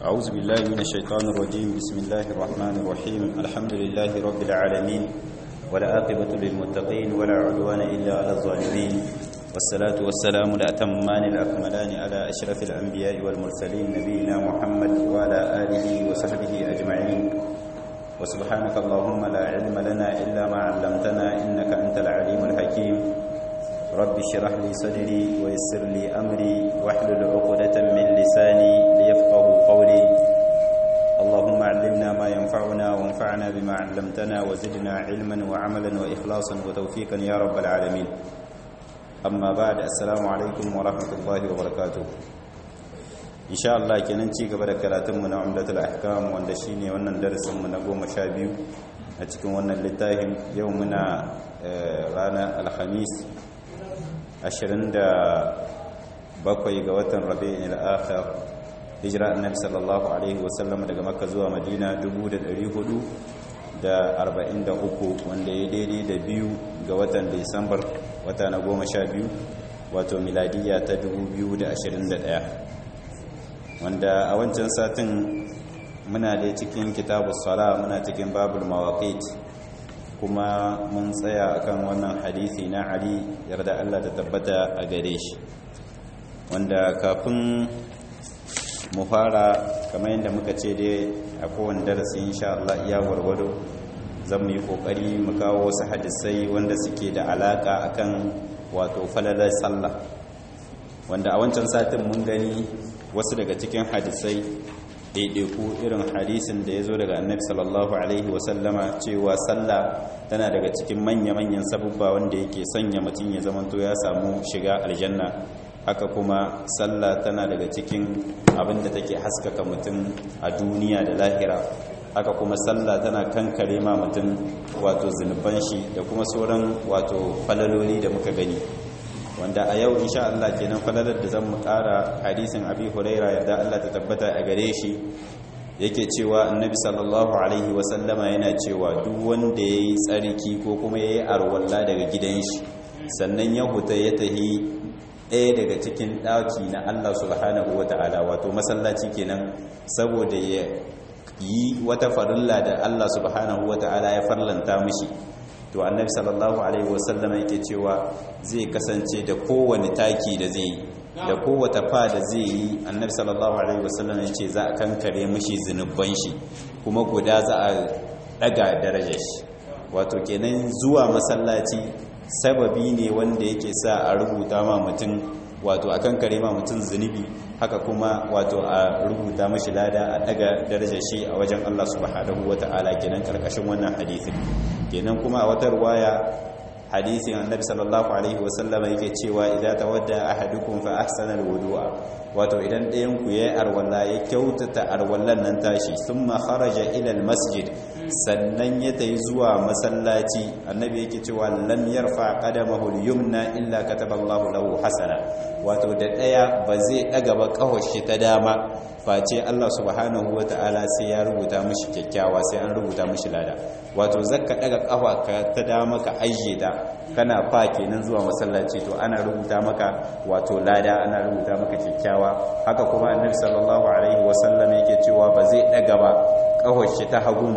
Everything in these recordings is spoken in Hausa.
أعوذ بالله من الشيطان الرجيم بسم الله الرحمن الرحيم الحمد لله رب العالمين ولا عاقبة للمتقين ولا عدوان إلا على الظالمين والصلاة والسلام الأتمان الأكملان على أشرف الأنبياء والمرسلين نبينا محمد وعلى آله وصحبه أجمعين وسبحانك اللهم لا علم لنا إلا ما علمتنا إنك أنت العليم الحكيم رب اشرح لي صدري ويسر لي أمري واحلل عقدة من لساني ليفقه قولي اللهم علمنا ما ينفعنا وانفعنا بما علمتنا وزدنا علما وعملا وإخلاصا وتوفيقا يا رب العالمين أما بعد السلام عليكم ورحمة الله وبركاته إن شاء الله kenan ci gaba da karatunmu na umdatul ahkam wanda shine wannan darasin mu na 12 a cikin wannan littafin yau muna ranar alhamis 27 ga watan rabi'in al-akhir hijira annabi sallallahu alaihi wasallam daga makka zuwa madina 1443 wanda ya daidai da biyu ga watan disambar wata na 12 wato miladiya ta 2021 wanda a wancan satin muna da cikin kitabu sala muna cikin babul mawaqit kuma mun tsaya akan wannan hadisi na Ali yarda Allah ta tabbata a gare shi wanda kafin mu fara kamar yadda muka ce dai a kowane darasi insha Allah iya warwado zan mu yi kokari mu kawo wasu hadisai wanda suke da alaka akan wato falalar sallah wanda a wancan satin mun gani wasu daga cikin hadisai ɗaiɗaiku irin hadisin da ya zo daga annabi sallallahu alaihi wasallama cewa sallah tana daga cikin manya-manyan sabubba wanda yake sanya mutum ya zamanto ya samu shiga aljanna haka kuma sallah tana daga cikin abin da take haskaka mutum a duniya da lahira haka kuma sallah tana kankare ma mutum wato zunuban shi da kuma sauran wato falaloli da muka gani wanda a yau insha Allah kenan falalar da zan mu ƙara hadisin Abi Huraira yadda Allah ta tabbata a gare shi yake cewa Annabi sallallahu alaihi wa sallama yana cewa duk wanda yayi tsarki ko kuma yayi arwalla daga gidan shi sannan ya huta ya tahi ɗaya daga cikin ɗaki na Allah subhanahu wata'ala wato masallaci kenan saboda ya yi wata farilla da Allah subhanahu wata'ala ya farlanta mishi to annabi sallallahu alaihi wasallam yake cewa zai kasance da kowane taki da zai yi da kowace fa da zai yi annabi sallallahu alaihi wasallam yace za a kankare mishi zinuban shi kuma guda za a daga darajar shi wato kenan zuwa masallaci sababi ne wanda yake sa a rubuta ma mutum wato a kankare ma mutum zunubi haka kuma wato a rubuta mashi lada a daga darajar shi a wajen Allah subhanahu wata'ala kenan karkashin wannan hadisin kenan kuma a wata ruwaya hadisin annabi sallallahu alaihi wasallama yake cewa idza tawadda ahadukum fa ahsana alwudu'a wato idan ɗayan ku yayi arwalla ya kyautata arwallan nan tashi thumma kharaja ila almasjid sannan ya tayi zuwa masallaci annabi yake cewa lam yarfa qadamahu al-yumna illa kataba Allahu lahu hasana wato da ɗaya ba zai daga ba kawashi ta dama face Allah subhanahu wata'ala sai ya rubuta mishi kyakkyawa sai an rubuta mishi lada wato zakka daga kafa ka ta dama ka ajiye ta kana fa kenan zuwa masallaci to ana rubuta maka wato lada ana rubuta maka kyakkyawa haka kuma annabi sallallahu alaihi wasallam yake cewa ba zai daga ba kafar shi ta hagun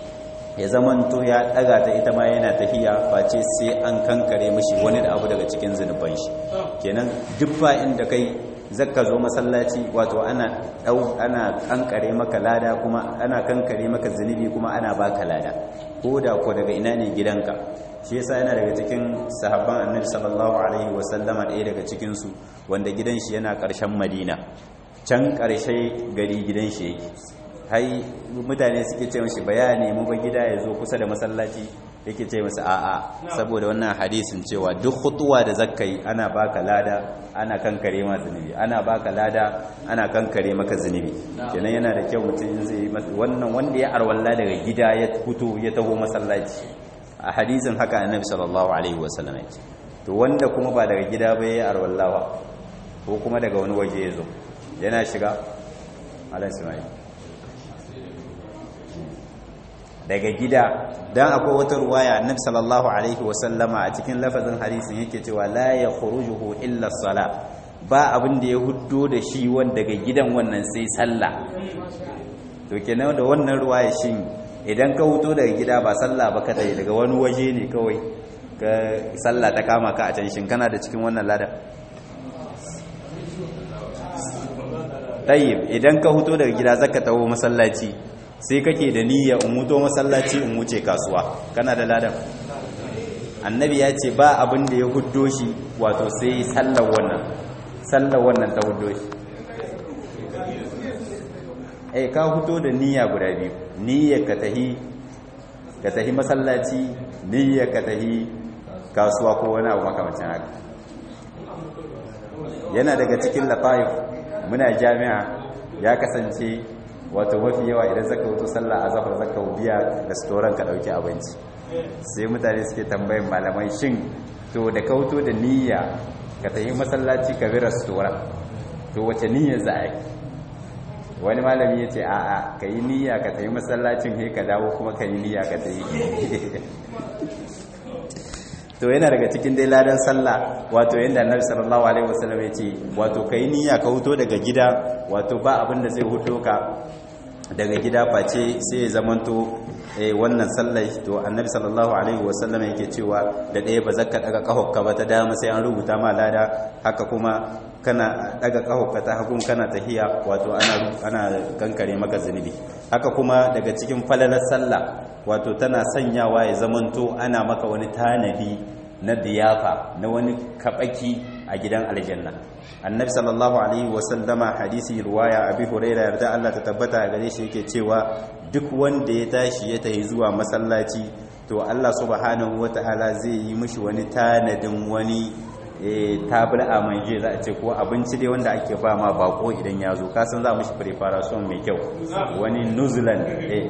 ya zamanto ya daga ta ita ma yana tahiya face sai an kankare mishi wani da abu daga cikin zunuban shi kenan duk fa inda kai zakka zo masallaci wato ana dau ana kankare maka lada kuma ana kankare maka zunubi kuma ana baka lada ko da ko daga ina ne gidanka shi yasa yana daga cikin sahabban annabi sallallahu alaihi wasallama ɗaya daga cikin su wanda gidan shi yana ƙarshen madina can ƙarshe gari gidan shi yake hai mutane suke ce mashi bayani mu ba gida ya zo kusa da masallaci yake ce masa a'a saboda wannan hadisin cewa duk khutuwa da zakkai ana baka lada ana kankare ma zunubi ana baka lada ana kankare maka zunubi kenan yana da kyau mutum zai wannan wanda ya arwalla daga gida ya fito ya taho masallaci a hadisin haka annabi sallallahu alaihi wasallam ya ce to wanda kuma ba daga gida ba ya arwallawa ko kuma daga wani waje ya zo yana shiga alaihi ismail daga gida dan akwai wata ruwaya annabi sallallahu alaihi wasallama a cikin lafazin hadisin yake cewa la yakhrujuhu illa sala ba abin da ya huddo da shi wanda daga gidan wannan sai sallah to kenan da wannan ruwaya shin idan ka huto daga gida ba sallah ba ka tayi daga wani waje ne kawai ka sallah ta kama ka a can shin kana da cikin wannan ladan tayyib idan ka huto daga gida zaka taho masallaci sai kake da niyya in huto masallaci in wuce kasuwa kana da ladan annabi ya ce ba abin da ya huddo shi wato sai sallar wannan sallar wannan ta huddo shi eh ka huto da niyya guda biyu niyyar ka tahi ka tahi masallaci niyyar ka tahi kasuwa ko wani abu makamancin haka yana daga cikin lataif muna jami'a ya kasance wato mafi yawa idan zaka wuto sallah azhar zaka biya restaurant ka dauki abinci sai mutane suke tambayin malamai shin to da ka wuto da niyya ka tafi masallaci ka bi restaurant to wace niyya za a yi wani malami ya ce a'a ka yi niyya ka tafi masallacin he ka dawo kuma ka yi niyya ka tafi to yana daga cikin dai ladan sallah wato yanda annabi sallallahu alaihi wasallam ya ce wato kai niyya ka huto daga gida wato ba abin da zai huto ka daga gida face sai ya zamanto eh wannan sallah to annabi sallallahu alaihi wasallam yake cewa da ɗaya ba zakka daga kahokka ba ta dama sai an rubuta ma lada haka kuma kana daga kahokka ta hagun kana tahiya wato ana ana kankare maka zunubi haka kuma daga cikin falalar sallah wato tana sanyawa ya zamanto ana maka wani tanadi na diyafa na wani kabaki a gidan aljanna annabi sallallahu alaihi wasallama hadisi ruwaya abi huraira yarda Allah ta tabbata gare shi yake cewa duk wanda ya tashi ya tafi zuwa masallaci to Allah subhanahu wataala zai yi mishi wani tanadin wani tabir a manje za a ce ko abinci dai wanda ake ba ma bako idan ya zo kasan za a mishi preparation mai kyau wani nuzulan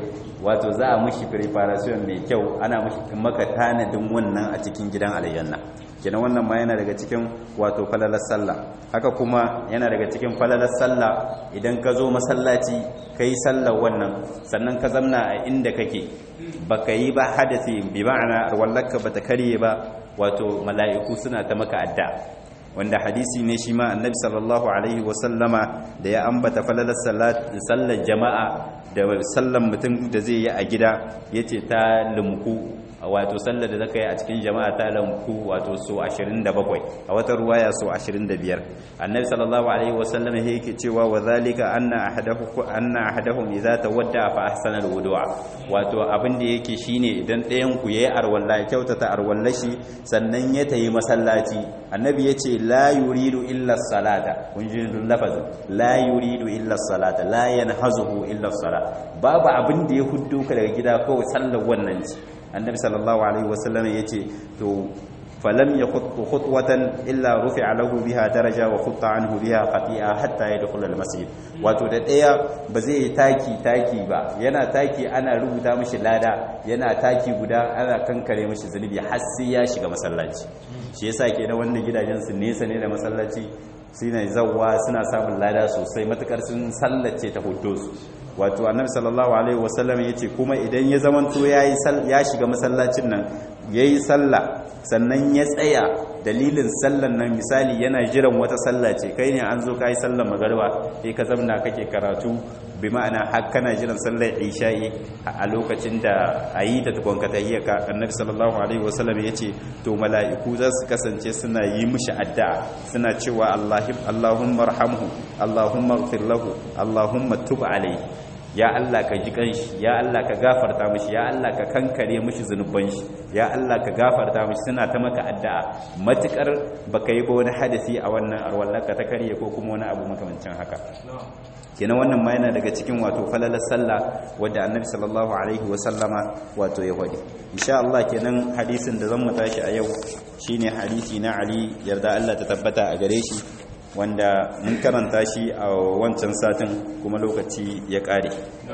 wato za a mishi preparation mai kyau ana mishi maka tanadin wannan a cikin gidan aljanna kenan wannan ma yana daga cikin wato falalar sallah haka kuma yana daga cikin falalar sallah idan ka zo masallaci kai sallar wannan sannan ka zamna a inda kake baka yi ba hadasi bi ma'ana wallaka bata karye ba wato mala'iku suna ta maka adda wanda hadisi ne shi ma annabi sallallahu alaihi wasallama da ya ambata falalar sallar jama'a da sallan mutum da zai yi a gida yace ta lumku wato sallar da zaka yi a cikin jama'a ta lamku wato so 27 a wata ruwaya so 25 annabi sallallahu alaihi wasallam yake cewa wa zalika anna ahadahu anna ahadahum idza tawadda fa ahsana alwudu'a wato abin da yake shine idan ɗayan ku yayi arwalla kyautata arwallashi sannan ya tayi masallaci annabi yace la yuridu illa salata kun ji lafazin la yuridu illa salata la yanhazuhu illa salat babu abin da ya huddo ka daga gida kawai sallar wannan ce annabi sallallahu alaihi wasallam yace to falam yakhuttu khutwatan illa rufi'a lahu biha daraja wa khutta anhu biha khati'a hatta yadkhul al-masjid wato da daya ba zai taki taki ba yana taki ana rubuta mishi lada yana taki guda ana kankare mishi zunubi har sai ya shiga masallaci shi yasa kenan wannan gidajen su nesa ne da masallaci suna zawwa suna samun lada sosai matukar sun sallace ta hudo su wato annabi sallallahu alaihi wasallam yace kuma idan ya zamanto yayi ya shiga masallacin nan yayi sallah sannan ya tsaya dalilin sallan nan misali yana jiran wata sallah ce kai ne an zo kai sallar magariba sai ka zamna kake karatu bi ma'ana har kana jiran sallar isha'i a lokacin da ayi ta tukun ka tahiyyaka annabi sallallahu alaihi wasallam yace to mala'iku za su kasance suna yi mishi addu'a suna cewa Allahumma arhamhu Allahumma ighfir lahu Allahumma tub alayhi ya Allah ka ji kanshi ya Allah ka gafarta mishi ya Allah ka kankare mishi zunuban shi ya Allah ka gafarta mishi suna ta maka addu'a matukar baka yi ba wani hadisi a wannan arwallaka ta karye ko kuma wani abu makamancin haka kenan wannan ma yana daga cikin wato falalar sallah wadda annabi sallallahu alaihi wa sallama wato ya wadi insha Allah kenan hadisin da zan mu tashi a yau shine hadisi na Ali yarda Allah ta tabbata a gare shi wanda mun karanta shi a wancan satin kuma lokaci ya kare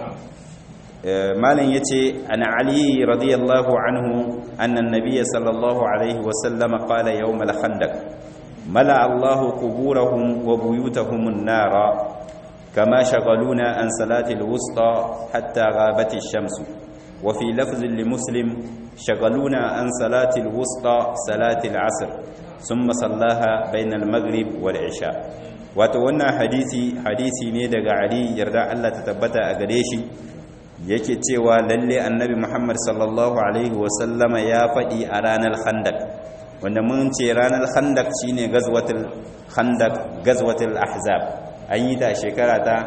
malin yace ana ali radiyallahu anhu anna an-nabiy sallallahu alaihi wa sallam qala yawm al-khandaq mala Allah quburahum wa buyutahum an-nara kama shaghaluna an salati al-wusta hatta ghabat ash-shams wa fi lafz li muslim shaghaluna an salati al-wusta salati al-'asr thumma sallaha bainal maghrib wal isha wato wannan hadisi hadisi ne daga Ali yarda Allah ta tabbata a gare shi yake cewa lalle annabi Muhammad sallallahu alaihi wasallama ya faɗi a ranar khandak wanda mun ce ranar khandak shine gazwatul khandak gazwatul ahzab an yi ta shekara ta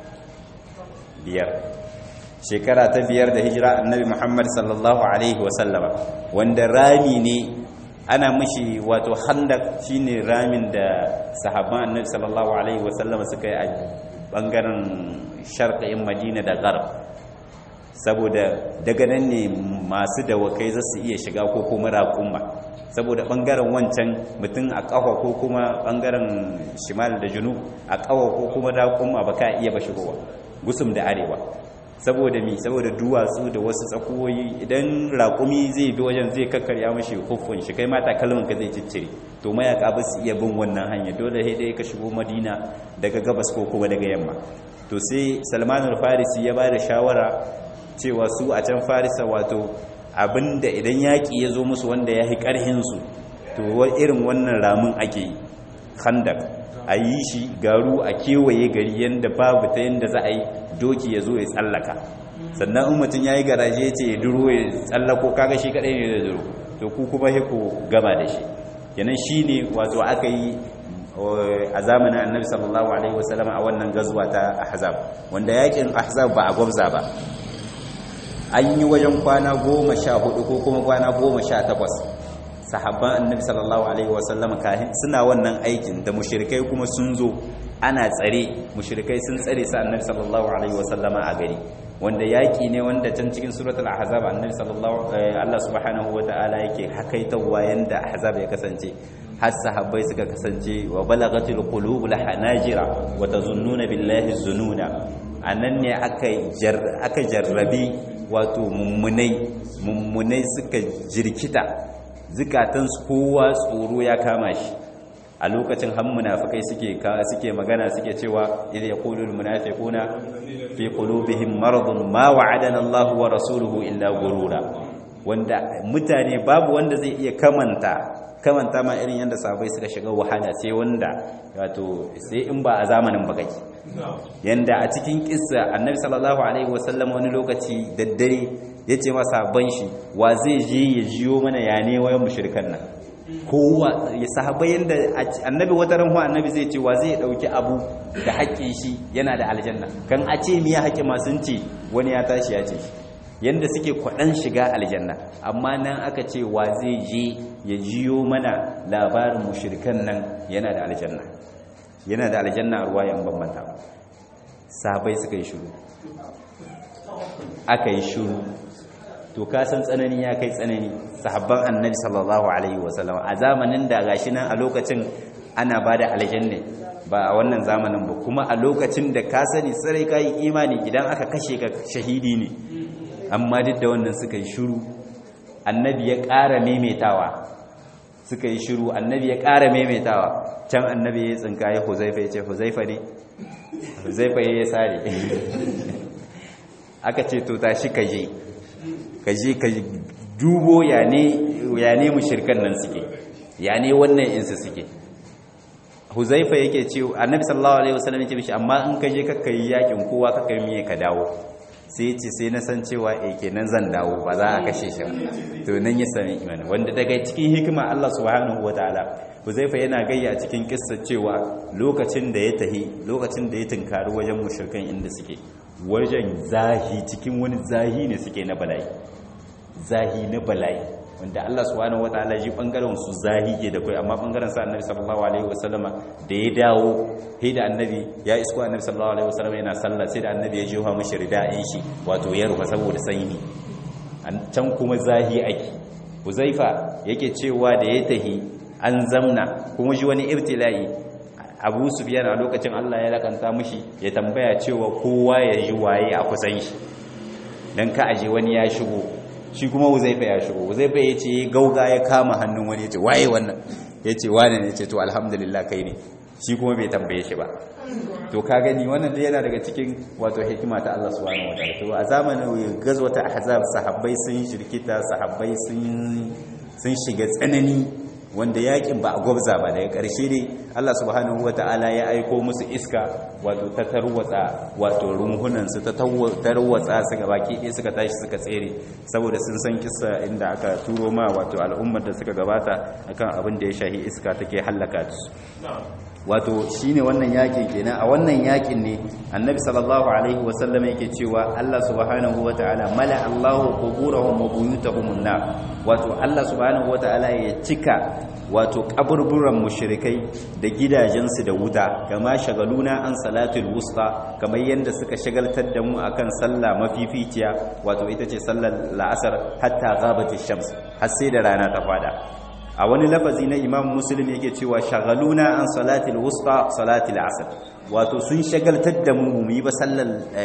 biyar shekara ta biyar da hijira annabi Muhammad sallallahu alaihi wasallama wanda rami ne ana mishi wato khandak shine ramin da sahabban annabi sallallahu alaihi wasallama suka yi a bangaren sharqin Madina da Gharb saboda daga nan ne masu dawakai za su iya shiga ko kuma raƙumma saboda ɓangaren wancan mutum a ƙafa ko kuma ɓangaren shimal da junu a ƙafa ko kuma raƙumma ba ka iya ba shigowa gusum da arewa saboda mi saboda duwatsu da wasu tsakuwoyi idan raƙumi zai bi wajen zai kakkarya mashi hukun shi kai mata kalman ka zai ciccire to mayaka ba su iya bin wannan hanya dole sai dai ka shigo madina daga gabas ko kuma daga yamma to sai salmanul farisi ya ba da shawara cewa su a can farisa wato abinda idan yaƙi ya zo musu wanda ya yi ƙarhinsu to irin wannan ramin ake yi khandak a yi shi garu a kewaye gari yadda babu ta yadda za a yi doki ya zo ya tsallaka sannan in mutum ya yi garaje ya ce ya duro ya tsallako kaga shi kaɗai ne da duro to ku kuma ku gama da shi kenan shi ne wato aka yi a zamanin annabi sallallahu alaihi wasallam a wannan gazuwa ta ahzab wanda yakin ahzab ba a gwabza ba an yi wajen kwana goma sha hudu ko kuma kwana goma sha takwas sahabban annabi sallallahu alaihi wasallama kahin suna wannan aikin da mushrikai kuma sun zo ana tsare mushrikai sun tsare sa annabi sallallahu alaihi wasallama a gari wanda yaki ne wanda can cikin suratul ahzab annabi sallallahu Allah subhanahu wataala yake hakaitawa yanda ahzab ya kasance har sahabbai suka kasance wa balagatil qulubul hanajira wa tazunnuna billahi zununa anan ne aka jarrabi wato mummunai mummunai suka jirkita zukatansu kowa tsoro ya kama shi a lokacin han munafikai suke suke magana suke cewa idh yaqulu al munafiquna fi qulubihim maradun ma wa'adana Allahu wa rasuluhu illa gurura wanda mutane babu wanda zai iya kamanta kamanta ma irin yadda sahabbai suka shiga wahala sai wanda wato sai in ba a zamanin bakaki yanda a cikin kissa annabi sallallahu alaihi wasallam wani lokaci daddare ya ce ma sahabban shi wa zai je ya jiyo mana ya ne wayan mushrikan nan kowa ya sahabbai yanda annabi wata ran annabi zai ce wa zai dauki abu da haƙƙin shi yana da aljanna kan a ce miya haƙƙi masu ce wani ya tashi ya ce shi yanda suke kwaɗan shiga aljanna amma nan aka ce wa zai je ya jiyo mana labarin mushrikan nan yana da aljanna yana da aljanna a ruwa yan bambanta sahabai suka yi shuru aka yi shuru to ka san tsanani ya kai tsanani sahabban annabi sallallahu alaihi wasallam a zamanin da gashi nan a lokacin ana ba da aljanna ba a wannan zamanin ba kuma a lokacin da ka sani sarai ka yi imani idan aka kashe ka shahidi ne amma duk da wannan suka yi shuru annabi ya ƙara maimaitawa suka yi shuru annabi ya ƙara maimaitawa can annabi ya tsinka ya huzaifa ya ce huzaifa ne huzaifa ya sare aka ce to tashi ka je ka je ka dubo ya ne mushirkan nan suke ya ne wannan insu suke huzaifa yake ce annabi sallallahu alaihi wasallam yake mishi amma in ka je kakka yi yakin kowa kakka yi miye ka dawo sai ce sai na san cewa eh kenan zan dawo ba za a kashe shi to nan ya sami imani wanda daga cikin hikima Allah subhanahu wataala Huzaifa yana gayya cikin kissa cewa lokacin da ya tahi lokacin da ya tunkari wajen mushrikan inda suke wajen zahi cikin wani zahi ne suke na bala'i zahi na bala'i wanda Allah subhanahu wataala ji bangaren su zahi ke da kai amma bangaren sa Annabi sallallahu alaihi wasallama da ya dawo sai da Annabi ya isko Annabi sallallahu alaihi wasallama yana sallah sai da Annabi ya jiwa mishi rida'in shi wato ya rufa saboda sanyi can kuma zahi ake Huzaifa yake cewa da ya tahi an zamna kuma ji wani ibtila'i Abu Sufyan a lokacin Allah ya lakanta mishi ya tambaya cewa kowa ya ji waye a kusan shi dan ka aje wani ya shigo shi kuma Huzaifa ya shigo Huzaifa ya ce gauga ya kama hannun wani ya ce waye wannan ya ce wane ne ya ce to alhamdulillah kai ne shi kuma bai tambaye shi ba to ka gani wannan da yana daga cikin wato hikima ta Allah subhanahu wataala to a zamanin gazwata ahzab sahabbai sun shirkita sahabbai sun sun shiga tsanani wanda yakin ba a gwabza ba daga ƙarshe ne Allah subhanahu wata'ala ya aiko musu iska wato ta tarwatsa wato runhunansu ta tarwatsa su baki ɗaya suka tashi suka tsere saboda sun san kisa inda aka turo ma wato al'ummar da suka gabata akan abin da ya shahi iska take hallaka su wato shine wannan yakin kenan a wannan yakin ne annabi sallallahu alaihi wasallam yake cewa Allah subhanahu wataala mala Allahu quburahum wa buyutahum nar wato Allah subhanahu wataala ya cika wato kaburburan mushrikai da gidajensu da wuta kama shagaluna an salatul wusta kamar yanda suka shagaltar da mu akan sallah mafificiya wato ita ce sallar la'asar hatta ghabatish shams har sai da rana ta fada a wani lafazi na imam muslim yake cewa shagaluna an salatil wusta salatil asr wato sun shagaltar da mu mu yi ba sallar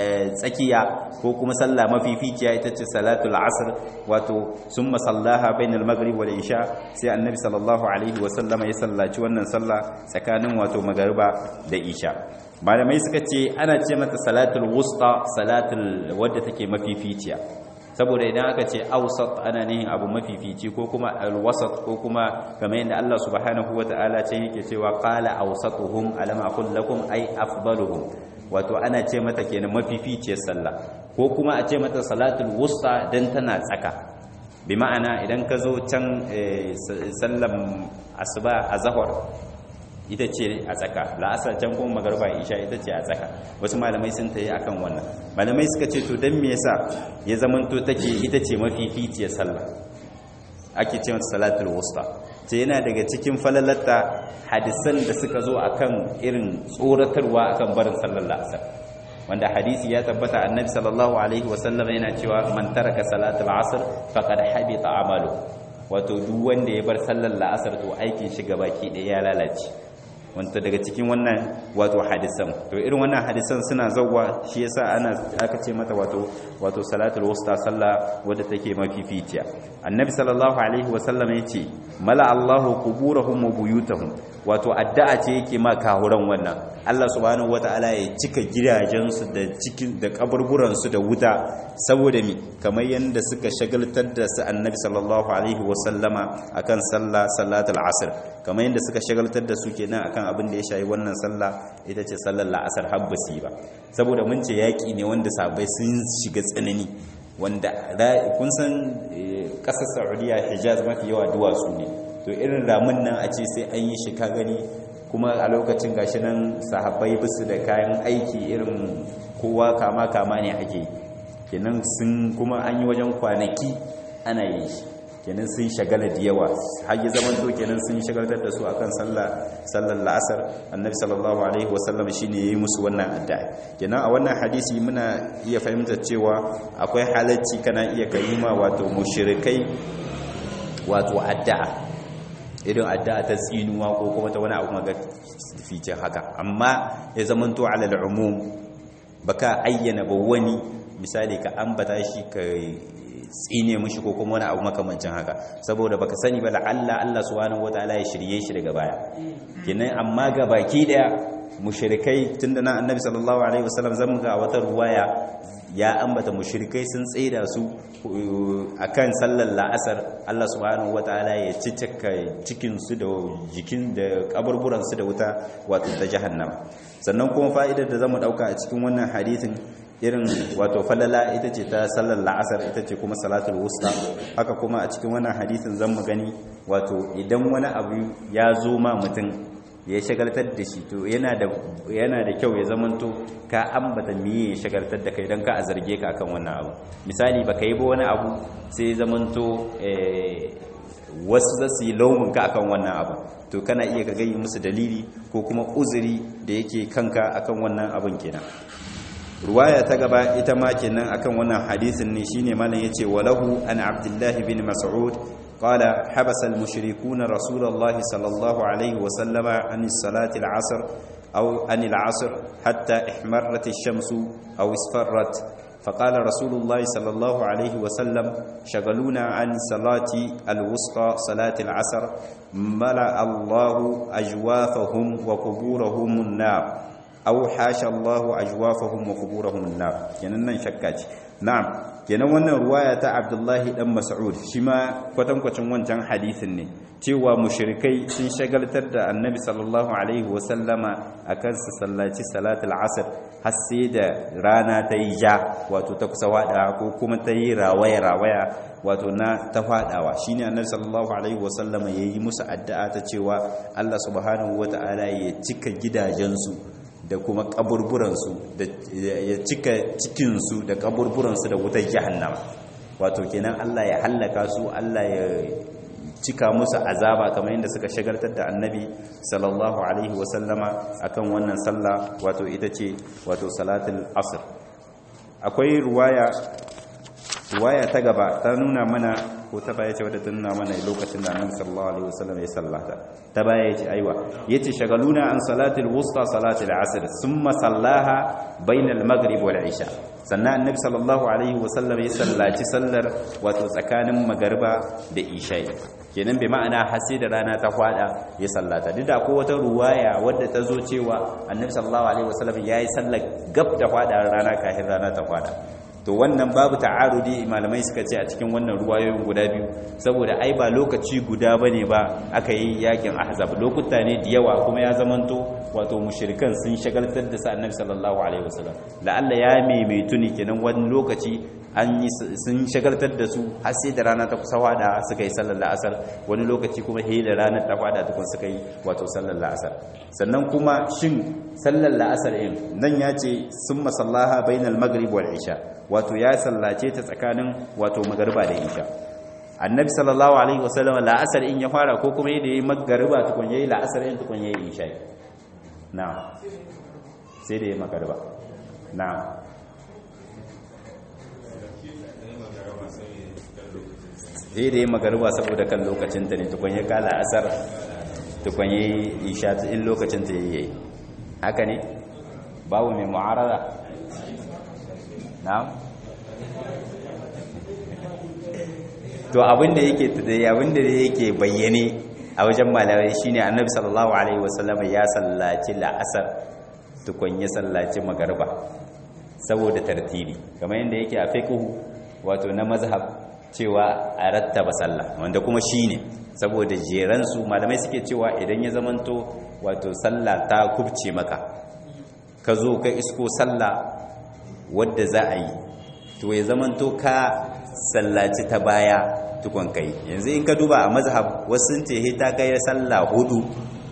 tsakiya ko kuma sallah mafificiya ita ce salatul asr wato sun masallaha bainal maghrib wal isha sai annabi sallallahu alaihi wa sallama ya sallaci wannan sallah tsakanin wato magariba da isha malamai suka ce ana ce mata salatul wusta salatul wadda take mafificiya saboda idan aka ce awsat ana nihin abu mafifici ko kuma alwasat ko kuma kamar yadda Allah subhanahu wata'ala ce yake cewa qala awsatuhum alam aqul lakum ay afdaluhum wato ana ce mata kenan mafificiyar sallah ko kuma a ce mata salatul wusta dan tana tsaka bi ma'ana idan ka zo can sallan asuba azhar ita ce a tsaka la'asar can kuma magarba isha ita ce a tsaka wasu malamai sun tayi akan wannan malamai suka ce to dan me yasa ya zamanto take ita ce mafificiyar sallah ake ce mata salatul wusta ce yana daga cikin falalatta hadisan da suka zo akan irin tsoratarwa akan barin sallar la'asar wanda hadisi ya tabbata annabi sallallahu alaihi wasallam yana cewa man taraka salatul asr faqad habita amalu wato duk wanda ya bar sallar la'asar to aikin shi gabaki ɗaya ya lalace wanda daga cikin wannan wato hadisan to irin wannan hadisan suna zawwa shi yasa ana aka ce mata wato wato salatul wusta sallah wadda take mafificiya annabi sallallahu alaihi wasallam yace mala Allahu quburahum wa buyutahum wato addu'a ce yake ma kahuran wannan Allah subhanahu wataala ya cika gidajensu da cikin da kaburburan su da wuta saboda mi kamar yanda suka shagaltar da su annabi sallallahu alaihi wasallama akan sallah salatul asr kamar yanda suka shagaltar da su kenan akan abin da ya shayi wannan sallah ita ce sallar la'asar habbasi ba saboda mun ce yaƙi ne wanda sabai sun shiga tsanani wanda kun san ƙasar saudiya hijaz mafi yawa duwatsu ne to irin ramin nan a ce sai an yi shi ka gani kuma a lokacin gashi nan sahabbai bisu da kayan aiki irin kowa kama kama ne ake kenan sun kuma an yi wajen kwanaki ana yin shi kenan sun shagala da yawa har yi zaman to kenan sun shagaltar da su akan sallah sallar la'asar annabi sallallahu alaihi wasallam shine yayi musu wannan addu'a kenan a wannan hadisi muna iya fahimtar cewa akwai halacci kana iya kayima wato mushrikai wato addu'a irin addu'a ta tsinuwa ko kuma ta wani abu maga fice haka amma ya zaman to alal umum baka ayyana ba wani misali ka ambata shi ka tsine mushi ko kuma wani abu makamancin haka saboda baka sani ba la'alla Allah subhanahu wataala ya shirye shi daga baya kenan amma ga baki daya mushrikai tunda na annabi sallallahu alaihi wasallam zamu ga wata ruwaya ya ambata mushrikai sun tsaida su akan sallar la'asar Allah subhanahu wataala ya cicaka cikin su da jikin da kaburburan su da wuta wato ta jahannama sannan kuma fa'idar da zamu dauka a cikin wannan hadisin irin wato falala ita ce ta sallar la'asar ita ce kuma salatul wusta haka kuma a cikin wannan hadisin zan mu gani wato idan wani abu ya zo ma mutum ya shagaltar da shi to yana da yana da kyau ya zamanto ka ambata miye ya shagaltar da kai don ka a zarge ka akan wannan abu misali baka yi ba wani abu sai ya zamanto wasu za su yi launin ka akan wannan abu to kana iya ka gani musu dalili ko kuma uzuri da yake kanka akan wannan abin kenan ruwaya ta gaba ita ma kenan akan wannan hadisin ne shine malam yace walahu an abdullahi bin mas'ud qala habasa al-mushrikuuna rasulullahi sallallahu alaihi wa sallama an salati al-'asr aw an al-'asr hatta ihmarrat ash-shamsu aw isfarrat فقال رسول الله صلى الله عليه وسلم شغلونا عن صلاة الوسطى صلاة العصر ملأ الله أجوافهم وقبورهم النار aw hasha Allahu ajwafahum wa quburahum an-nar kenan nan shakka ce na'am kenan wannan ruwaya ta Abdullahi dan Mas'ud shi ma kwatankwacin wancan hadisin ne cewa mushrikai sun shagaltar da Annabi sallallahu alaihi wa sallama akan su sallaci salatul asr har sai da rana ta yi ja wato ta kusa wada ko kuma ta yi rawaya rawaya wato na ta fadawa shine Annabi sallallahu alaihi wa sallama yayi musu addu'a ta cewa Allah subhanahu wa ta'ala ya cika gidajensu da kuma kaburburansu da ya cika cikinsu da kaburburansu da wutar jahannama wato kenan Allah ya hallaka su Allah ya cika musu azaba kamar yadda suka shagaltar da annabi sallallahu alaihi wasallama akan wannan sallah wato ita ce wato salatul asr akwai ruwaya ruwaya ta gaba ta nuna mana ko ta baya ce wadda ta nuna mana lokacin da annabi sallallahu alaihi wasallam ya sallata ta baya yace aiwa yace shagaluna an salatil wusta salatil asr thumma sallaha bainal maghrib wal isha sannan annabi sallallahu alaihi wasallam ya sallaci sallar wato tsakanin magariba da isha kenan bai ma'ana hasi da rana ta kwada ya sallata duk da akwai wata ruwaya wadda ta zo cewa annabi sallallahu alaihi wasallam yayi sallar gab da kwada rana kafin rana ta kwada to wannan babu ta'arudi malamai suka ce a cikin wannan ruwayoyin guda biyu saboda ai ba lokaci guda bane ba aka yi yakin ahzab lokuta ne da yawa kuma ya zamanto wato mushrikan sun shagaltar da sa annabi sallallahu alaihi wasallam la'alla ya maimaitu ne kenan wani lokaci an yi sun shagaltar da su har sai da rana ta kusa wada suka yi sallar la'asar wani lokaci kuma he da ranar ta wada tukun suka yi wato sallar la'asar sannan kuma shin sallar la'asar in nan ya ce sun masallaha bainal maghrib wal isha wato ya sallace ta tsakanin wato magariba da isha annabi sallallahu alaihi wasallam la'asar in ya fara ko kuma yadda yayi magariba tukun yayi la'asar in tukun yayi isha na'am sai da yayi magariba na'am sai da yayi magariba saboda kan lokacin ta ne tukun ya kala asar tukun yayi isha in lokacin ta yayi haka ne babu mai mu'arada na'am to abinda yake abinda yake bayyane a wajen malamai shine annabi sallallahu alaihi wasallam ya sallaci la'asar tukun ya sallaci magarba saboda tartibi kamar yadda yake a fiqhu wato na mazhab cewa a rattaba sallah wanda kuma shine saboda jeran su malamai suke cewa idan ya zamanto wato sallah ta kubce maka ka zo ka isko sallah wadda za a yi to ya zamanto ka sallaci ta baya tukun kai yanzu in ka duba a mazhab wasu ce ta kai sallah hudu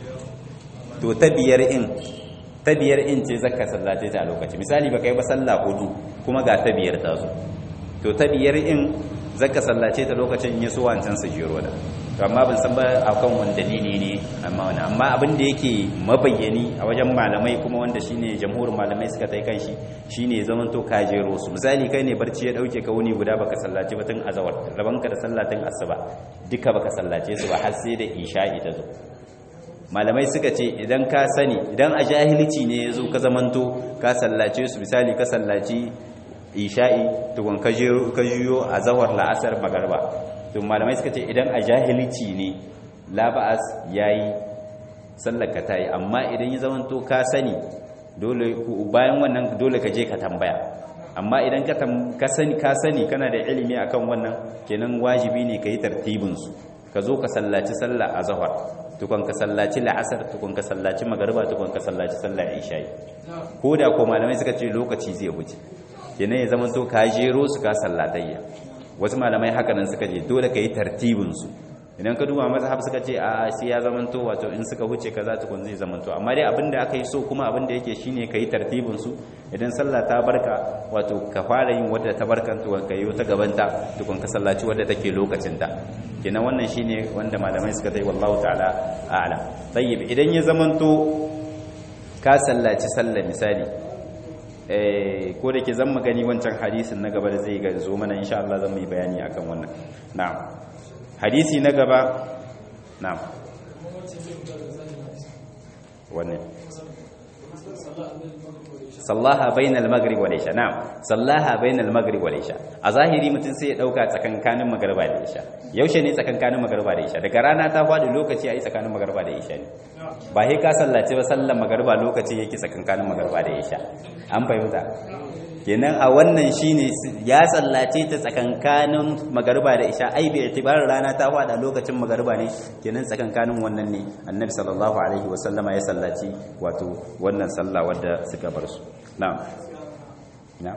to ta biyar in ta biyar in ce zaka sallace ta a lokaci misali ba kai ba sallah hudu kuma ga ta biyar ta zo to ta biyar in zaka sallace ta lokacin ya so wancan su jiro da to amma ban san ba akan wani dalili ne amma wani amma abin da yake mabayyani a wajen malamai kuma wanda shine jamhurin malamai suka tai kan shi shine zaman to ka jero su misali kai ne barci ya dauke ka wuni guda baka sallace ba tun azawar rabanka da sallatin asuba duka baka sallace su ba har sai da isha'i ta zo malamai suka ce idan ka sani idan a jahilci ne yazo ka zamanto ka sallace su misali ka sallaci isha'i tukun ka jiyo a zawar la'asar magarba to malamai suka ce idan a jahilci ne laba'as yayi sallaka tayi amma idan ya zamanto ka sani dole bayan wannan dole ka je ka tambaya amma idan ka sani ka sani kana da ilimi akan wannan kenan wajibi ne kai tartibin su ka zo ka sallaci sallah azhar tukun ka sallaci la'asar tukun ka sallaci magariba tukun ka sallaci sallar isha'i ko da ko malamai suka ce lokaci zai wuce kenan ya zama to ka jero su ka sallatayya wasu malamai haka nan suka je dole ka yi tartibin su idan ka duba mazhab suka ce a sai ya zama to wato in suka huce kaza tukun zai zama to amma dai abinda aka yi so kuma abinda yake shine ka yi tartibin su idan sallah ta barka wato ka fara yin wadda ta barkan to ka yi ta gabanta tukun ka sallaci wadda take lokacin ta kenan wannan shine wanda malamai suka tai wallahu ta'ala a'lam tayyib idan ya zama to ka sallaci sallah misali ko da ke zan magani wancan hadisin na gaba da zai ga zo mana insha Allah zan yi bayani akan wannan na'am hadisi na gaba na'am wannan sallaha bainal maghrib wal isha na'am sallaha bainal maghrib wal isha a zahiri mutum sai ya dauka tsakankanin magriba da isha yaushe ne tsakankanin magriba da isha daga rana ta fadi lokaci ai tsakanin magriba da isha ne ba sai ka sallace ba sallar magriba lokaci yake tsakankanin magriba da isha an fahimta kenan a wannan shine ya sallace ta tsakankanin magariba da isha ai bai itibarin rana ta fada lokacin magariba ne kenan tsakankanin wannan ne annabi sallallahu alaihi wasallama ya sallaci wato wannan sallah wadda suka bar su na'am na'am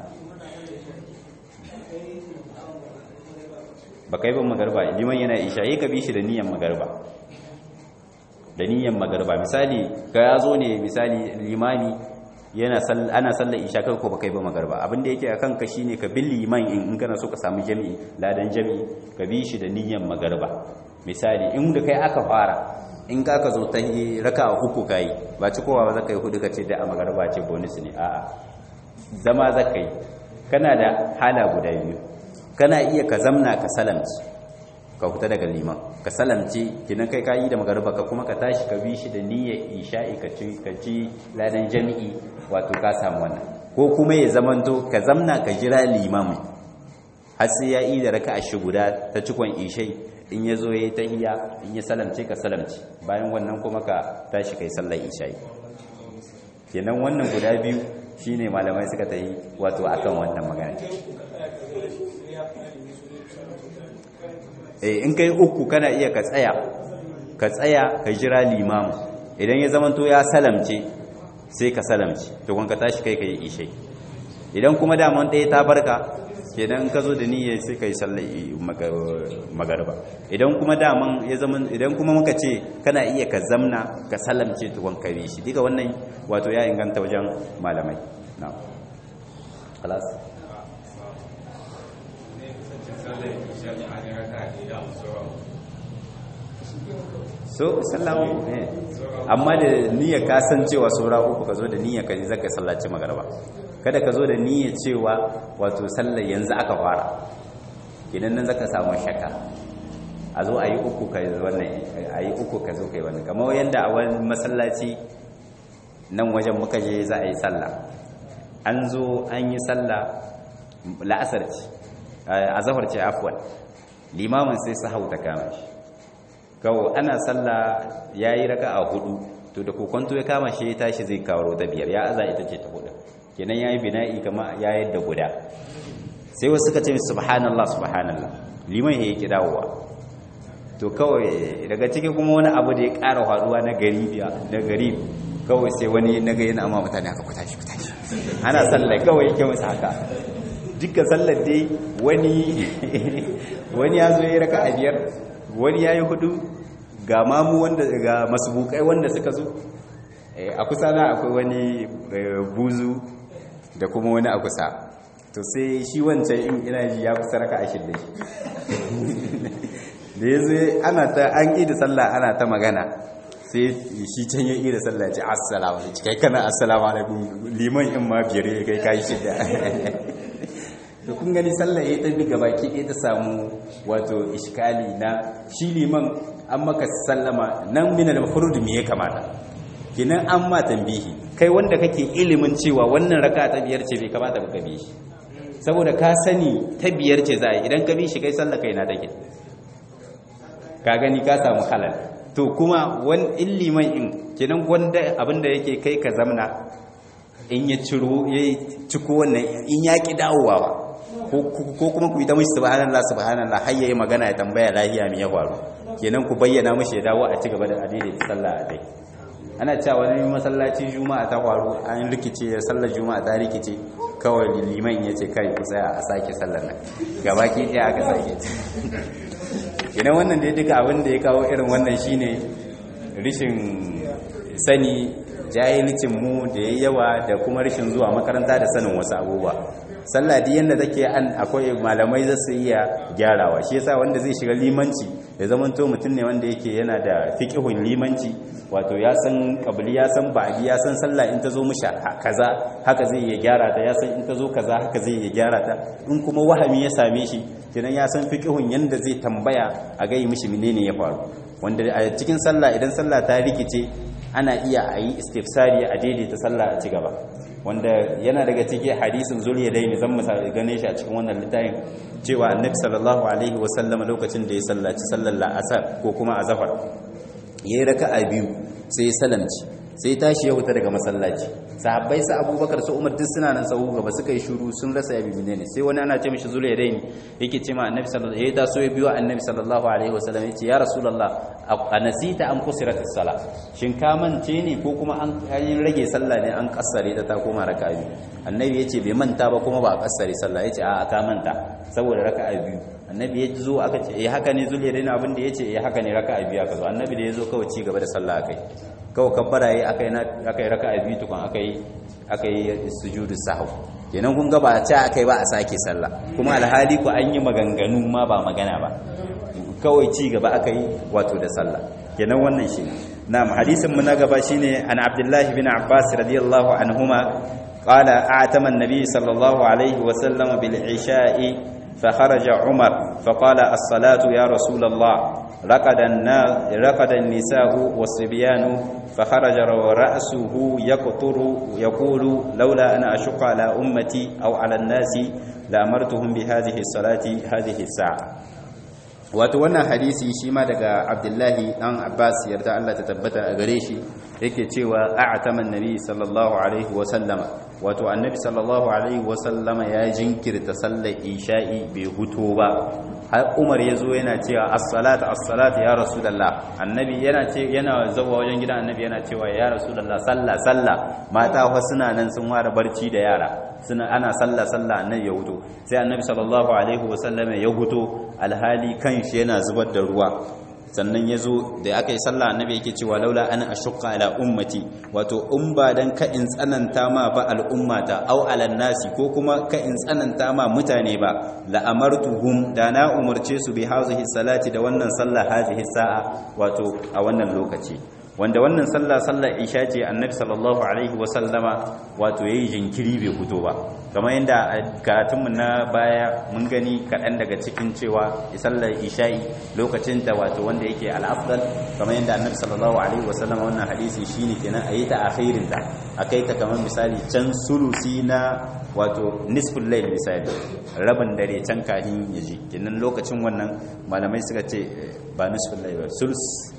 ba kai ban magariba liman yana isha yi ka bi shi da niyyar magariba da niyyar magariba misali ka ya zo ne misali limami yana ana sallar isha kai ko baka yi ba magarba abin da yake akan ka shine ka bil liman in in kana so ka samu jami'i ladan jami'i ka bi shi da niyyar magarba misali in da kai aka fara in ka ka zo ta raka uku kai ba ci kowa ba zaka yi hudu kace da a magarba ce bonus ne a'a zama zaka yi kana da hala guda biyu kana iya ka zamna ka salamci ka fita daga liman ka salamce kinan kai kayi da magarba ka kuma ka tashi ka bi shi da niyyar isha'i ka ci ka ci ladan jami'i wato ka samu wannan ko kuma ya zamanto ka zamna ka jira limamin har sai ya yi da raka'a shi guda ta cikon ishai in ya zo ya yi tahiya in ya salamce ka salamce bayan wannan kuma ka tashi kai sallar isha'i kenan wannan guda biyu shine malamai suka tayi wato akan wannan magana in kai uku kana iya ka tsaya ka tsaya ka jira limamu idan ya zamanto ya salamce sai ka salamce tukun ka tashi kai ka yi ishe idan kuma daman ɗaya ta barka kenan ka zo da niyya sai ka yi sallar magarba idan kuma daman ya zama idan kuma muka ce kana iya ka zamna ka salamce tukun ka yi shi duka wannan wato ya inganta wajen malamai na خلاص so sallamu eh amma da niyyar ka san cewa saura uku ka zo da niyyar ka zaka sallaci magarba kada ka zo da niyyar cewa wato sallar yanzu aka fara idan nan zaka samu shakka a zo a yi uku ka wannan a yi uku ka zo kai wannan kamar yanda a wani masallaci nan wajen muka je za a yi sallah an zo an yi sallah la'asar ce a zahar ce afwan limamin sai su hauta kama shi kawo ana sallah ya yi raka a hudu to da kokonto ya kama shi ya tashi zai kawo ta biyar ya aza ita ce ta hudu kenan ya yi bina'i kama ya yadda guda sai wasu suka ce subhanallah subhanallah liman ya yi kidawowa to kawai daga ciki kuma wani abu da ya ƙara faruwa na garibiya na garib kawai sai wani na ga yana amma mutane aka kuta shi kuta shi ana sallah kawai yake musu haka duka sallar dai wani wani ya zo ya raka a biyar wani ya yi hudu ga mamu wanda ga masubukai wanda suka zo a kusa na akwai wani buzu da kuma wani a kusa to sai shi wancan in ina ji ya kusa raka a shidda shi da ya zo ana ta an ƙi da sallah ana ta magana sai shi can ya ƙi da sallah ce assalamu alaikum kai kana assalamu alaikum liman in ma biyar ya kai kai shidda da kun gani sallah ya tafi gaba ki ɗaya ta samu wato iskali na shi liman an maka sallama nan mina da mafurud me ya kamata kinan an ma tambihi kai wanda kake ilimin cewa wannan raka ta biyar ce bai kamata ba ka bi shi saboda ka sani ta biyar ce za a yi idan ka bi shi kai sallah kai na take ka gani ka samu halal to kuma wani illiman in kinan wanda abinda yake kai ka zamna in ya ciro ya ciko wannan in ya ki dawowa ba ko kuma ku yi ta mishi subhanallah subhanallah har yayi magana ya tambaya lahiya me ya faru kenan ku bayyana mishi ya dawo a cigaba da adide sallah a dai ana cewa wani masallaci juma'a ta faru an rikice ya sallar juma'a ta rikice kawai liman ya ce kai ku tsaya a sake sallar nan gabaki ɗaya aka sake kenan wannan da duka abin da ya kawo irin wannan shine rishin sani jahilcin mu da yayi yawa da kuma rashin zuwa makaranta da sanin wasu abubuwa sallah di yanda take an akwai malamai za su iya gyarawa shi yasa wanda zai shiga limanci ya zaman to mutum ne wanda yake yana da fiqhun limanci wato ya san qabli ya san ba'di ya san sallah in ta zo musha kaza haka zai iya gyara ta ya san in ta zo kaza haka zai iya gyara ta in kuma wahami ya same shi kenan ya san fiqhun yanda zai tambaya a ga mishi menene ya faru wanda a cikin sallah idan sallah ta rikice ana iya a yi istifsari a daidaita sallah a ci gaba wanda yana daga cikin hadisin zuliya dai ne zan mu gane shi a cikin wannan littafin cewa annabi sallallahu alaihi wasallam lokacin da ya sallaci sallar la'asar ko kuma azhar yayi raka'a biyu sai ya salamci sai tashi ya huta daga masallaci sahabbai sa abubakar su umar duk suna nan sahu gaba suka yi shuru sun rasa yabi ne sai wani ana ce mishi zuliya dai yake ce ma annabi sallallahu alaihi wasallam ya taso ya biyo annabi sallallahu alaihi wasallam yace ya rasulullah anasita an kusirat as-sala shin ka mance ne ko kuma an yi rage sallah ne an kassare ta ta koma raka'a biyu annabi yace bai manta ba kuma ba a kassare sallah yace a ka manta saboda raka'a biyu annabi ya zo aka ce eh haka ne zuliya dai abin da yace eh haka ne raka'a biyu aka zo annabi da ya zo kawai ci gaba da sallah akai kawai kabbara yi aka yi raka a biyu tukun aka yi sujudu sahu kenan kun gaba ce aka yi ba a sake sallah kuma alhali ku an yi maganganu ma ba magana ba kawai ci gaba aka yi wato da sallah kenan wannan shi na hadisin mu na gaba shine an abdullahi bin abbas radiyallahu anhuma qala a'tama an-nabi sallallahu alaihi wa sallam bil isha'i فخرج عمر فقال الصلاة يا رسول الله رقد, رقد النساء والصبيان فخرج ورأسه يقطر يقول لولا أن أشق على أمتي أو على الناس لأمرتهم بهذه الصلاة هذه الساعة wato wannan hadisi shi ma daga abdullahi dan abbas yarda Allah ta tabbata a gare shi yake cewa a'tama annabi sallallahu alaihi wa sallama wato annabi sallallahu alaihi wa sallama ya jinkirta sallar isha'i bai huto ba har umar ya zo yana cewa as-salatu as-salatu ya rasulullah annabi yana ce yana zawa wajen gidan annabi yana cewa ya rasulullah sallah sallah mata fa suna nan sun ware barci da yara suna ana sallah sallah annabi ya huto sai annabi sallallahu alaihi wa sallama ya huto alhali kan shi yana zubar da ruwa sannan ya zo da aka yi sallah annabi yake cewa laula ana ashqa ala ummati wato in ba dan ka in tsananta ma ba al'ummata au ala nasi ko kuma ka in tsananta ma mutane ba la amartuhum da na umarce su bi hazihi salati da wannan sallah hazihi sa'a wato a wannan lokaci wanda wannan sallah sallar isha ce annabi sallallahu alaihi wa sallama wato yayi jinkiri bai fito ba kamar yadda a karatunmu na baya mun gani kaɗan daga cikin cewa sallar isha'i lokacin ta wato wanda yake al'afdal kamar yadda annabi sallallahu alaihi wa sallama wannan hadisi shine kenan a yi ta akhirin ta akai ta kamar misali can sulusi na wato nisful layl misali rabin dare can kahin yaji kenan lokacin wannan malamai suka ce ba nisful layl ba sulus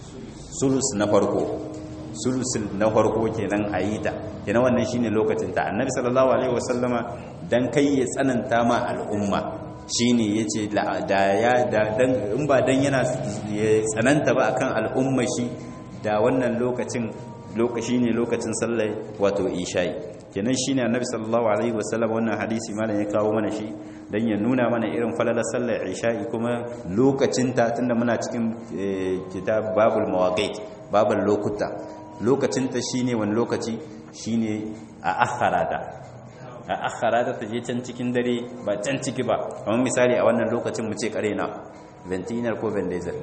sulus na farko sulus na farko kenan a yi ta kenan wannan shine lokacin ta annabi sallallahu alaihi wasallama dan kai ya tsananta ma al'umma shine yace da ya da dan in ba dan yana ya tsananta ba akan al'umma shi da wannan lokacin lokaci ne lokacin sallah wato isha'i kenan shine annabi sallallahu alaihi wasallam wannan hadisi malam ya kawo mana shi dan ya nuna mana irin falalar sallar isha'i kuma lokacin ta tunda muna cikin kitab babul mawaqit babul lokuta lokacin ta shine wani lokaci shine a akharata a akharata ta je can cikin dare ba can ciki ba kamar misali a wannan lokacin mu ce kare na ventinar ko vendezer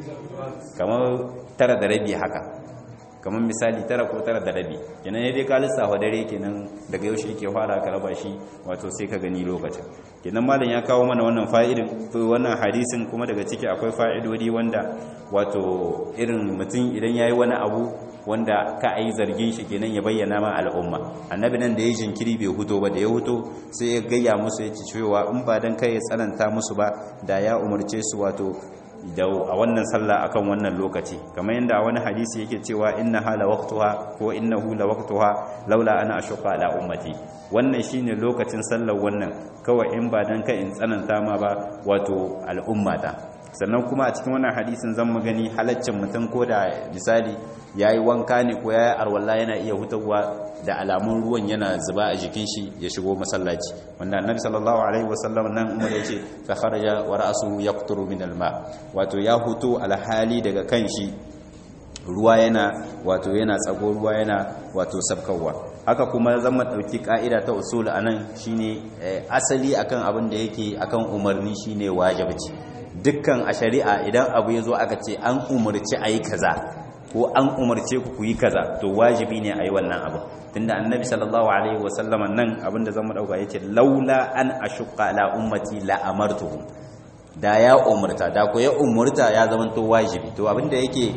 kamar tara da rabi haka kamar misali tara ko tara da rabi kenan ya dai ka lissafa dare kenan daga yaushe yake fara ka raba shi wato sai ka gani lokacin kenan malam ya kawo mana wannan fa'idin wannan hadisin kuma daga ciki akwai fa'idodi wanda wato irin mutum idan yayi wani abu wanda ka ayi zargin shi kenan ya bayyana ma al'umma annabi nan da ya jinkiri bai huto ba da ya huto sai ya gayya musu ya ci cewa in ba dan kai ya tsananta musu ba da ya umarce su wato da a wannan sallah akan wannan lokaci kamar yadda wani hadisi yake cewa inna hala waqtuha ko innahu la waqtuha laula ana ashqa ala ummati wannan shine lokacin sallar wannan kawai in ba dan kai in tsananta ma ba wato al'ummata sannan kuma a cikin wannan hadisin zan mu gani halaccin mutum ko da misali yayi wanka ne ko yayi arwalla yana iya hutawa da alamun ruwan yana zuba a jikin shi ya shigo masallaci wanda annabi sallallahu alaihi wasallam nan umar yace fa kharaja wa ra'suhu yaqturu min alma wato ya huto alhali daga kan shi ruwa yana wato yana tsago ruwa yana wato sabkawa haka kuma zan dauki ka'ida ta usul anan shine asali akan abin da yake akan umarni shine wajibi dukkan a shari'a idan abu yazo aka ce an umarci ayi kaza ko an umarce ku yi kaza to wajibi ne a yi wannan abu tunda annabi sallallahu alaihi wasallama nan abinda zan dauka yace laula an ashqa ala ummati la amartuhum da ya umurta da ko ya umurta ya zama to wajibi to abinda yake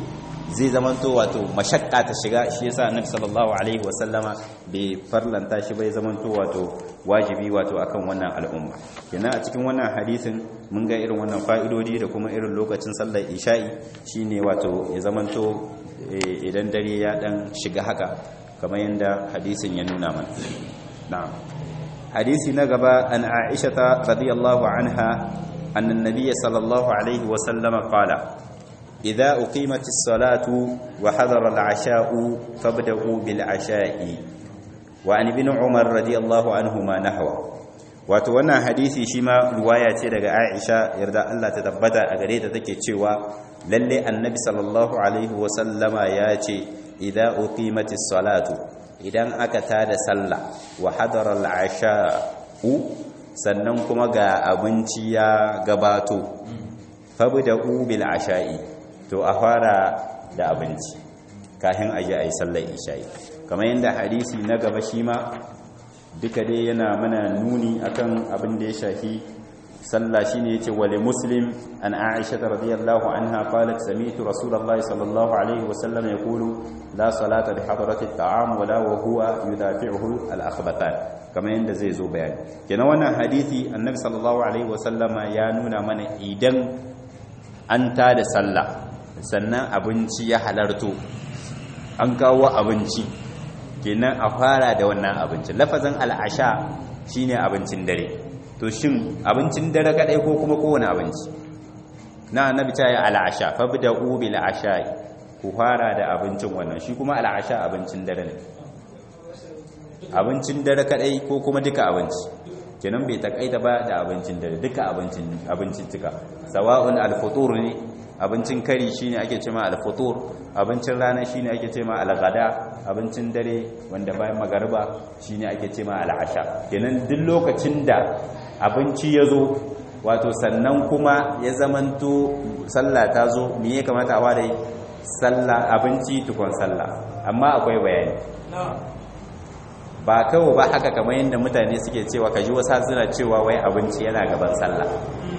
zai zamanto wato mashakka ta shiga shi yasa annabi sallallahu alaihi wasallama bai farlanta shi bai zamanto wato wajibi wato akan wannan al'umma kenan a cikin wannan hadisin mun ga irin wannan fa'idodi da kuma irin lokacin sallar isha'i shine wato ya zamanto idan dare ya dan shiga haka kamar yadda hadisin ya nuna mana na'am hadisi na gaba an aisha ta radiyallahu anha annan nabiyyi sallallahu alaihi wa sallama qala idza uqimatis salatu wa hadara al-asha'u fabda'u bil asha'i wa an ibn umar radiyallahu anhuma nahwa wato wannan hadisi shi ma ruwaya ce daga Aisha yarda Allah ta tabbata a gare ta take cewa lalle annabi sallallahu alaihi wa sallama ya ce idza uqimatis salatu idan aka tada sallah wa hadara al-asha'u sannan kuma ga abinci ya gabato fabda'u bil asha'i to a fara da abinci kafin aje ayi sallar isha'i kamar yadda hadisi na gaba shi ma duka dai yana mana nuni akan abin da ya shafi sallah shine yace wali muslim an aisha radhiyallahu anha qalat sami'tu rasulullahi sallallahu alaihi wasallam yaqulu la salata bi hadrati at'am wala wa huwa yudafi'uhu al-akhbatan kamar yadda zai zo bayani kenan wannan hadisi annabi sallallahu alaihi wasallama ya nuna mana idan an tada sallah sannan abinci ya halarto an kawo abinci kenan a fara da wannan abincin lafazin al'asha shine abincin dare to shin abincin dare kadai ko kuma kowane abinci na annabi ta yi al'asha fabda'u bil asha'i ku fara da abincin wannan shi kuma al'asha abincin dare ne abincin dare kadai ko kuma duka abinci kenan bai takaita ba da abincin dare duka abincin abincin tuka sawa'un al-futur ne abincin kari shine ake cewa al-futur abincin rana shine ake cewa al-ghada abincin dare wanda bayan magariba shine ake cewa al-asha kenan duk lokacin da abinci yazo wato sannan kuma ya zamanto sallah ta zo me ya kamata a ware sallah abinci tukun sallah amma akwai bayani ba kawai ba haka kamar yadda mutane suke cewa kaji wasu suna cewa wai abinci yana gaban sallah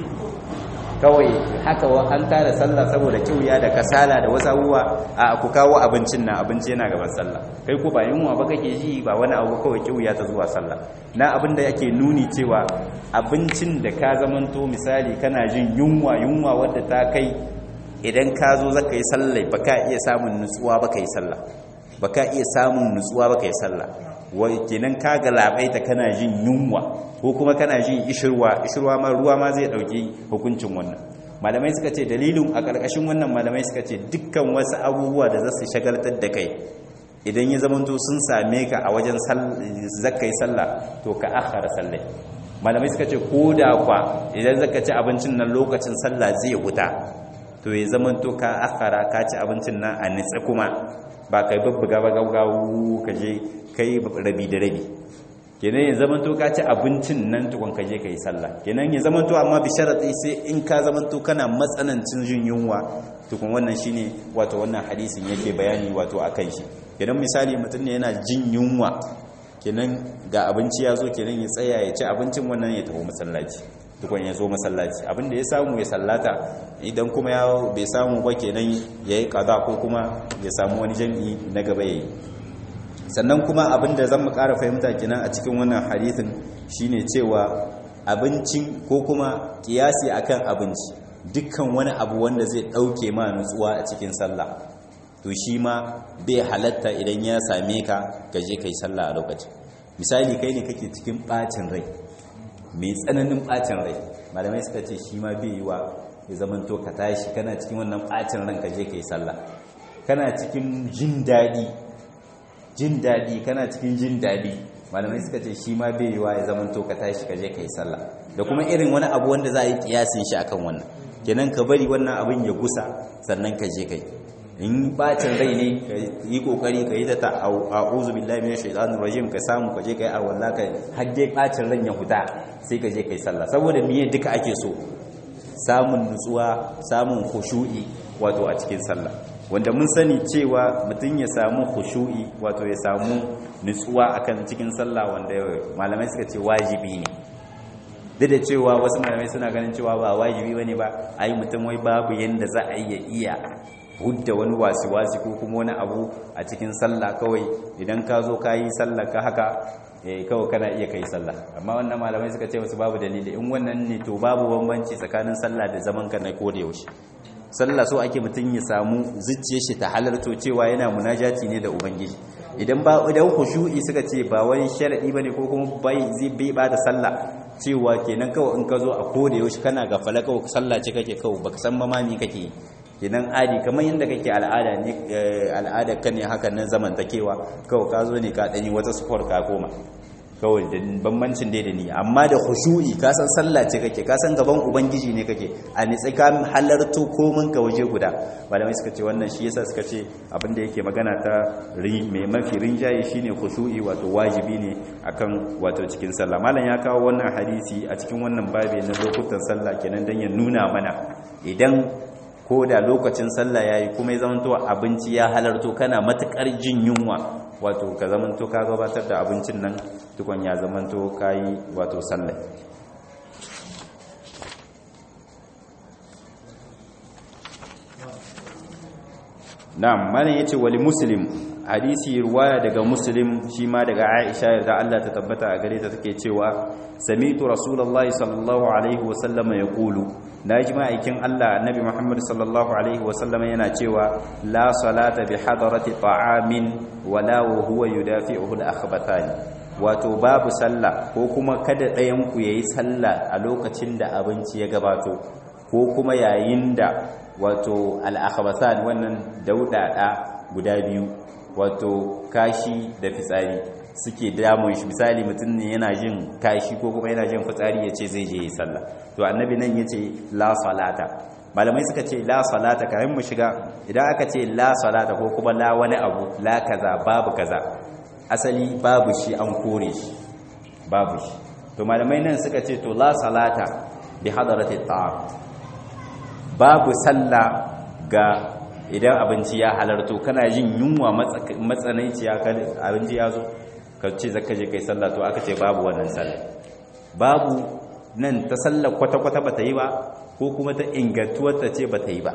kawai haka an tara sallah saboda kiuya da kasala da wasu abubuwa a ku kawo abincin nan abinci yana gaban sallah kai ko ba yunwa ba kake ji ba wani abu kawai kiuya ta zuwa sallah na abin da yake nuni cewa abincin da ka zamanto misali kana jin yunwa yunwa wadda ta kai idan ka zo zaka yi sallah baka iya samun nutsuwa baka yi sallah baka iya samun nutsuwa baka yi sallah wai kenan ka galabaita kana jin yunwa ko kuma kana jin ishirwa ishirwa ma ruwa ma zai dauki hukuncin wannan malamai suka ce dalilin a karkashin wannan malamai suka ce dukkan wasu abubuwa da za su shagaltar da kai idan ya zamanto sun same ka a wajen zakkai sallah to ka akhara sallai malamai suka ce ko da kwa idan zaka ci abincin nan lokacin sallah zai huta to ya zamanto ka akhara ka ci abincin nan a nitsa kuma ba kai babbuga ba gaugawu ka je kai rabi da rabi kenan ya zamanto ka ci abincin nan tukun ka je ka yi sallah kenan ya zamanto amma bi sharati sai in ka zamanto kana matsanancin jin yunwa tukun wannan shine wato wannan hadisin yake bayani wato akan shi kenan misali mutum ne yana jin yunwa kenan ga abinci ya zo kenan ya tsaya ya ci abincin wannan ya tafi masallaci tukun ya zo masallaci abinda ya samu ya sallata idan kuma ya bai samu ba kenan ya yi kaza ko kuma ya samu wani jami'i na gaba ya yi sannan kuma abinda zan mu ƙara fahimta kenan a cikin wannan hadisin shine cewa abincin ko kuma kiyasi akan abinci dukkan wani abu wanda zai ɗauke ma nutsuwa a cikin sallah to shi ma bai halatta idan ya same ka ka je kai sallah a lokacin misali kai ne kake cikin ɓacin rai mai tsananin ɓacin rai malamai suka ce shi ma bai yi wa ya zamanto ka tashi kana cikin wannan ɓacin ran ka je kai sallah kana cikin jin daɗi jin daɗi kana cikin jin daɗi malamai suka ce shi ma bai yiwa ya zama to ka tashi ka je ka yi sallah da kuma irin wani abu wanda za a yi kiyasin shi akan wannan kenan ka bari wannan abin ya gusa sannan ka je kai in bacin rai ne ka yi kokari ka yi ta ta a'udhu billahi minash shaitanir rajim ka samu ka je kai a wallahi ka har dai bacin ran ya huta sai ka je kai sallah saboda miye duka ake so samun nutsuwa samun khushu'i wato a cikin sallah wanda mun sani cewa mutum ya samu khushu'i wato ya samu nutsuwa akan cikin sallah wanda malamai suka ce wajibi ne duk da cewa wasu malamai suna ganin cewa ba wajibi bane ba ai mutum wai babu yanda za a iya iya hudda wani wasi-wasi ko kuma wani abu a cikin sallah kawai idan ka zo ka yi sallah ka haka kawai kana iya kai sallah amma wannan malamai suka ce musu babu dalili in wannan ne to babu bambanci tsakanin sallah da zaman ka na koda yaushe sallah so ake mutum ya samu zuciyar shi ta halarto cewa yana munajati ne da ubangiji idan ba idan khushu'i suka ce ba wani sharadi bane ko kuma bai zai bai ba da sallah cewa kenan kawai in ka zo a koda yaushe kana gafala kawai sallah ce kake kawai baka san mamami kake kenan adi kamar yadda kake al'ada ne al'ada ka ne haka nan zamantakewa kawai ka zo ne ka danyi wata sport ka koma kawai da bambancin dai da ni amma da khushu'i ka san sallah ce kake ka san gaban ubangiji ne kake a nitsi ka halarto komin ka waje guda malamai suka ce wannan shi yasa suka ce abin da yake magana ta mai mafi rinjaye shine khushu'i wato wajibi ne akan wato cikin sallah malam ya kawo wannan hadisi a cikin wannan babi na lokutan sallah kenan dan ya nuna mana idan ko da lokacin sallah yayi kuma ya zamanto abinci ya halarto kana matukar jin yunwa wato ka zamanto ka gabatar da abincin nan tukun ya zamanto kayi wato sallah na'am mana yace wali muslim hadisi ruwaya daga muslim shi ma daga aisha yarda Allah ta tabbata a gare ta take cewa sami'tu rasulullahi sallallahu alaihi wa sallama yaqulu naji ma'aikin Allah annabi Muhammad sallallahu alaihi wa sallama yana cewa la salata bi hadarati ta'amin wala wa huwa yudafi'uhu al-akhbathani wato babu sallah ko kuma kada ɗayan ku yayi sallah a lokacin da abinci ya gabato ko kuma yayin da wato al-akhbathan wannan daudada guda biyu wato kashi da fitsari suke damun shi misali mutum ne yana jin kashi ko kuma yana jin fitsari ya ce zai je yi sallah to annabi nan ya ce la salata malamai suka ce la salata kayan mu shiga idan aka ce la salata ko kuma la wani abu la kaza babu kaza asali babu shi an kore shi babu shi to malamai nan suka ce to la salata bi hadarati ta'am babu sallah ga idan abinci ya halarto kana jin yunwa matsananciya abinci ya zo ka ce zaka je kai sallah to aka ce babu wannan sallah babu nan ta sallah kwata-kwata ba ta yi ba ko kuma ta ingantuwar ta ce ba ta yi ba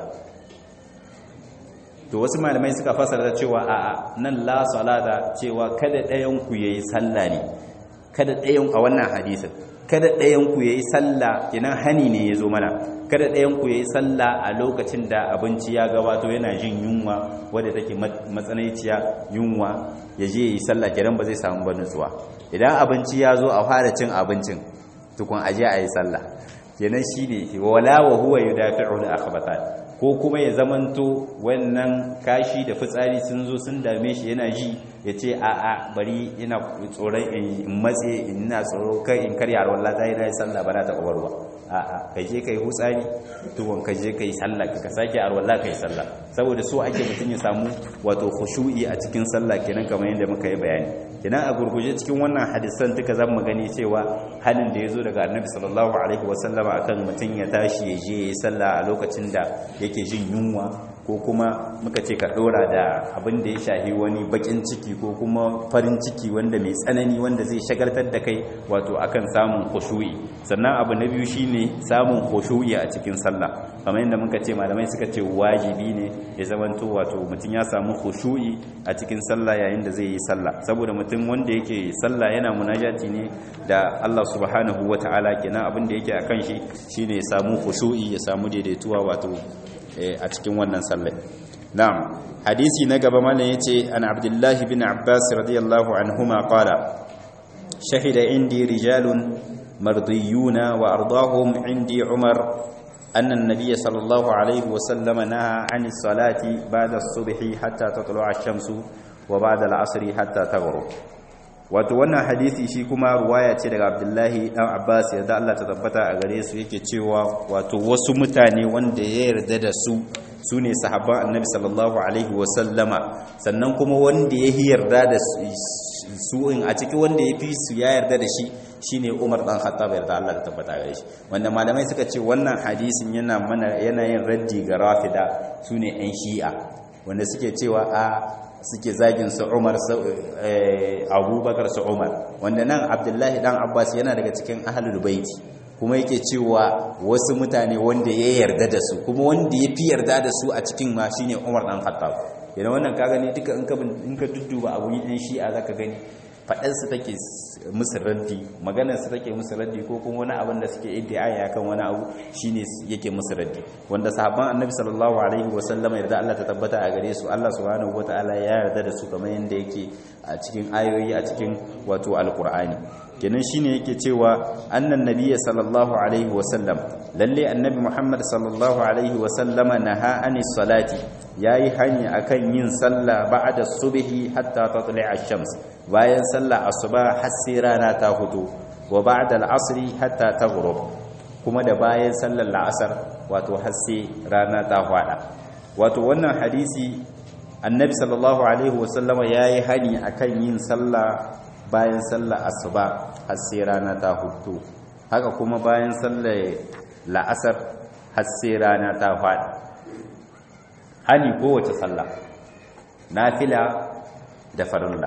to wasu malamai suka fasara cewa a nan la salata cewa kada ɗayan ku yayi sallah ne kada ɗayan a wannan hadisin kada ɗayan ku yayi sallah kenan hani ne ya zo mana kada ɗayan ku yayi sallah a lokacin da abinci ya gabato yana jin yunwa wadda take matsanaiciya yunwa ya je yi sallah kiran ba zai samu ba nutsuwa idan abinci ya zo a fara cin abincin tukun aje a yi sallah kenan shine wala wa huwa yudafi'u al-akhbatan ko kuma ya zamanto wannan kashi da fitsari sun zo sun dame shi yana ji ya ce a a bari ina tsoron in matse ina tsoro kai in karya wallah ta yi na yi sallah ba na taɓa warwa a a ka je ka yi hutsari tuwon ka je ka yi sallah ka sake a wallah ka yi sallah saboda so ake mutum ya samu wato khushu'i a cikin sallah kenan kamar yadda muka yi bayani kenan a gurguje cikin wannan hadisan duka zan gani cewa halin da ya zo daga annabi sallallahu alaihi wasallama akan mutum ya tashi ya je ya yi sallah a lokacin da yake jin yunwa ko kuma muka ce ka dora da abin da ya shahi wani bakin ciki ko kuma farin ciki wanda mai tsanani wanda zai shagaltar da kai wato akan samun khushu'i sannan abu na biyu shine samun khushu'i a cikin sallah kamar yadda muka ce malamai suka ce wajibi ne ya zamanto wato mutum ya samu khushu'i a cikin sallah yayin da zai yi sallah saboda mutum wanda yake sallah yana munajati ne da Allah subhanahu wataala kenan abin da yake akan shi shine ya samu khushu'i ya samu daidaituwa wato a cikin wannan sallar na'am hadisi na gaba mana yace an abdullah bin abbas radiyallahu anhuma qala shahida indi rijalun mardiyuna wa ardahum indi umar أن النبي صلى الله عليه وسلم نهى عن الصلاة بعد الصبح حتى تطلع الشمس وبعد العصر حتى تغرب wato wannan hadisi shi kuma ruwaya ce daga abdullahi dan abbas yadda Allah ta tabbata a gare su yake cewa wato wasu mutane wanda ya yarda da su su ne sahabban annabi sallallahu alaihi wasallama sannan kuma wanda ya yarda da su in a cikin wanda ya fi su ya yarda da shi shine Umar dan Khattab yarda Allah ta tabbata gare shi wanda malamai suka ce wannan hadisin yana mana yana yin raddi ga rafida su ne yan shi'a wanda suke cewa a suke zagin su Umar su Abubakar su Umar wanda nan Abdullahi dan Abbas yana daga cikin ahlul baiti kuma yake cewa wasu mutane wanda ya yarda da su kuma wanda ya fi yarda da su a cikin ma shine Umar dan Khattab idan wannan ka gani duka in ka in ka dudduba abu ɗin shi'a zaka gani faɗar su take musu raddi maganar su take musu raddi ko kuma wani abin da suke iddiaya kan wani abu shine yake musu raddi wanda sahabban annabi sallallahu alaihi wa sallama yarda Allah ta tabbata a gare su Allah subhanahu wataala ya yarda da su kamar yanda yake a cikin ayoyi a cikin wato alqur'ani kenan shine yake cewa annan nabiyyi sallallahu alaihi wa sallam lalle annabi Muhammad sallallahu alaihi wa sallama naha anis salati yayi hani akan yin sallah ba'da subhi hatta tatli'a ash-shams bayan sallah asuba har sai rana ta fito wa ba'da al-asri hatta taghrub kuma da bayan sallar la'asar wato har sai rana ta fada wato wannan hadisi annabi sallallahu alaihi wasallam yayi hani akan yin sallah bayan sallar asuba har sai rana ta fito haka kuma bayan sallar la'asar har sai rana ta fada hani kowace sallah nafila da farilla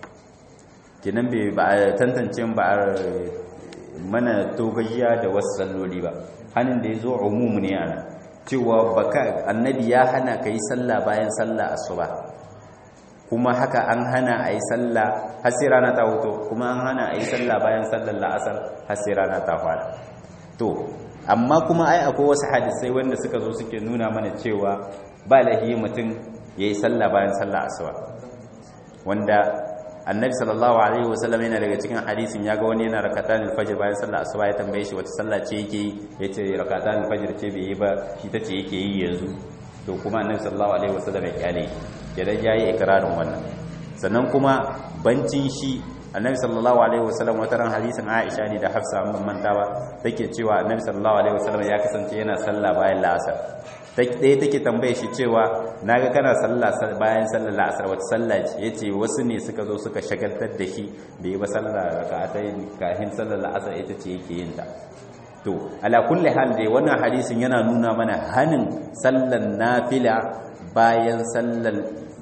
kinan bai ba a tantance ba a mana togajiya da wasu salloli ba hannun da ya zo umumu ne ana cewa baka annabi ya hana ka yi sallah bayan sallah asuba kuma haka an hana a yi sallah har sai rana ta hoto kuma an hana a yi sallah bayan sallar la'asar har sai rana ta fara to amma kuma ai akwai wasu hadisai wanda suka zo suke nuna mana cewa ba lahi mutum ya yi sallah bayan sallah asuba wanda annabi sallallahu alaihi wasallam yana daga cikin hadisin yaga wani yana rakatan alfajr bayan sallar asuba ya tambaye shi wata sallah ce yake yi yace rakatan alfajr ce bai yi ba shi tace yake yi yanzu to kuma annabi sallallahu alaihi wasallam ya kyale idan yayi ikrarin wannan sannan kuma bancin shi annabi sallallahu alaihi wasallam wata ran hadisin Aisha ne da Hafsa mun manta ba take cewa annabi sallallahu alaihi wasallam ya kasance yana sallah bayan la'asar ɗaya take tambaye shi cewa naga kana sallah bayan sallar la'asar wata sallah ce yace wasu ne suka zo suka shagaltar da shi bai ba sallah raka'atai kafin sallar la'asar ita ce yake yin ta to ala kulli hal dai wannan hadisin yana nuna mana hanin sallar nafila bayan sallar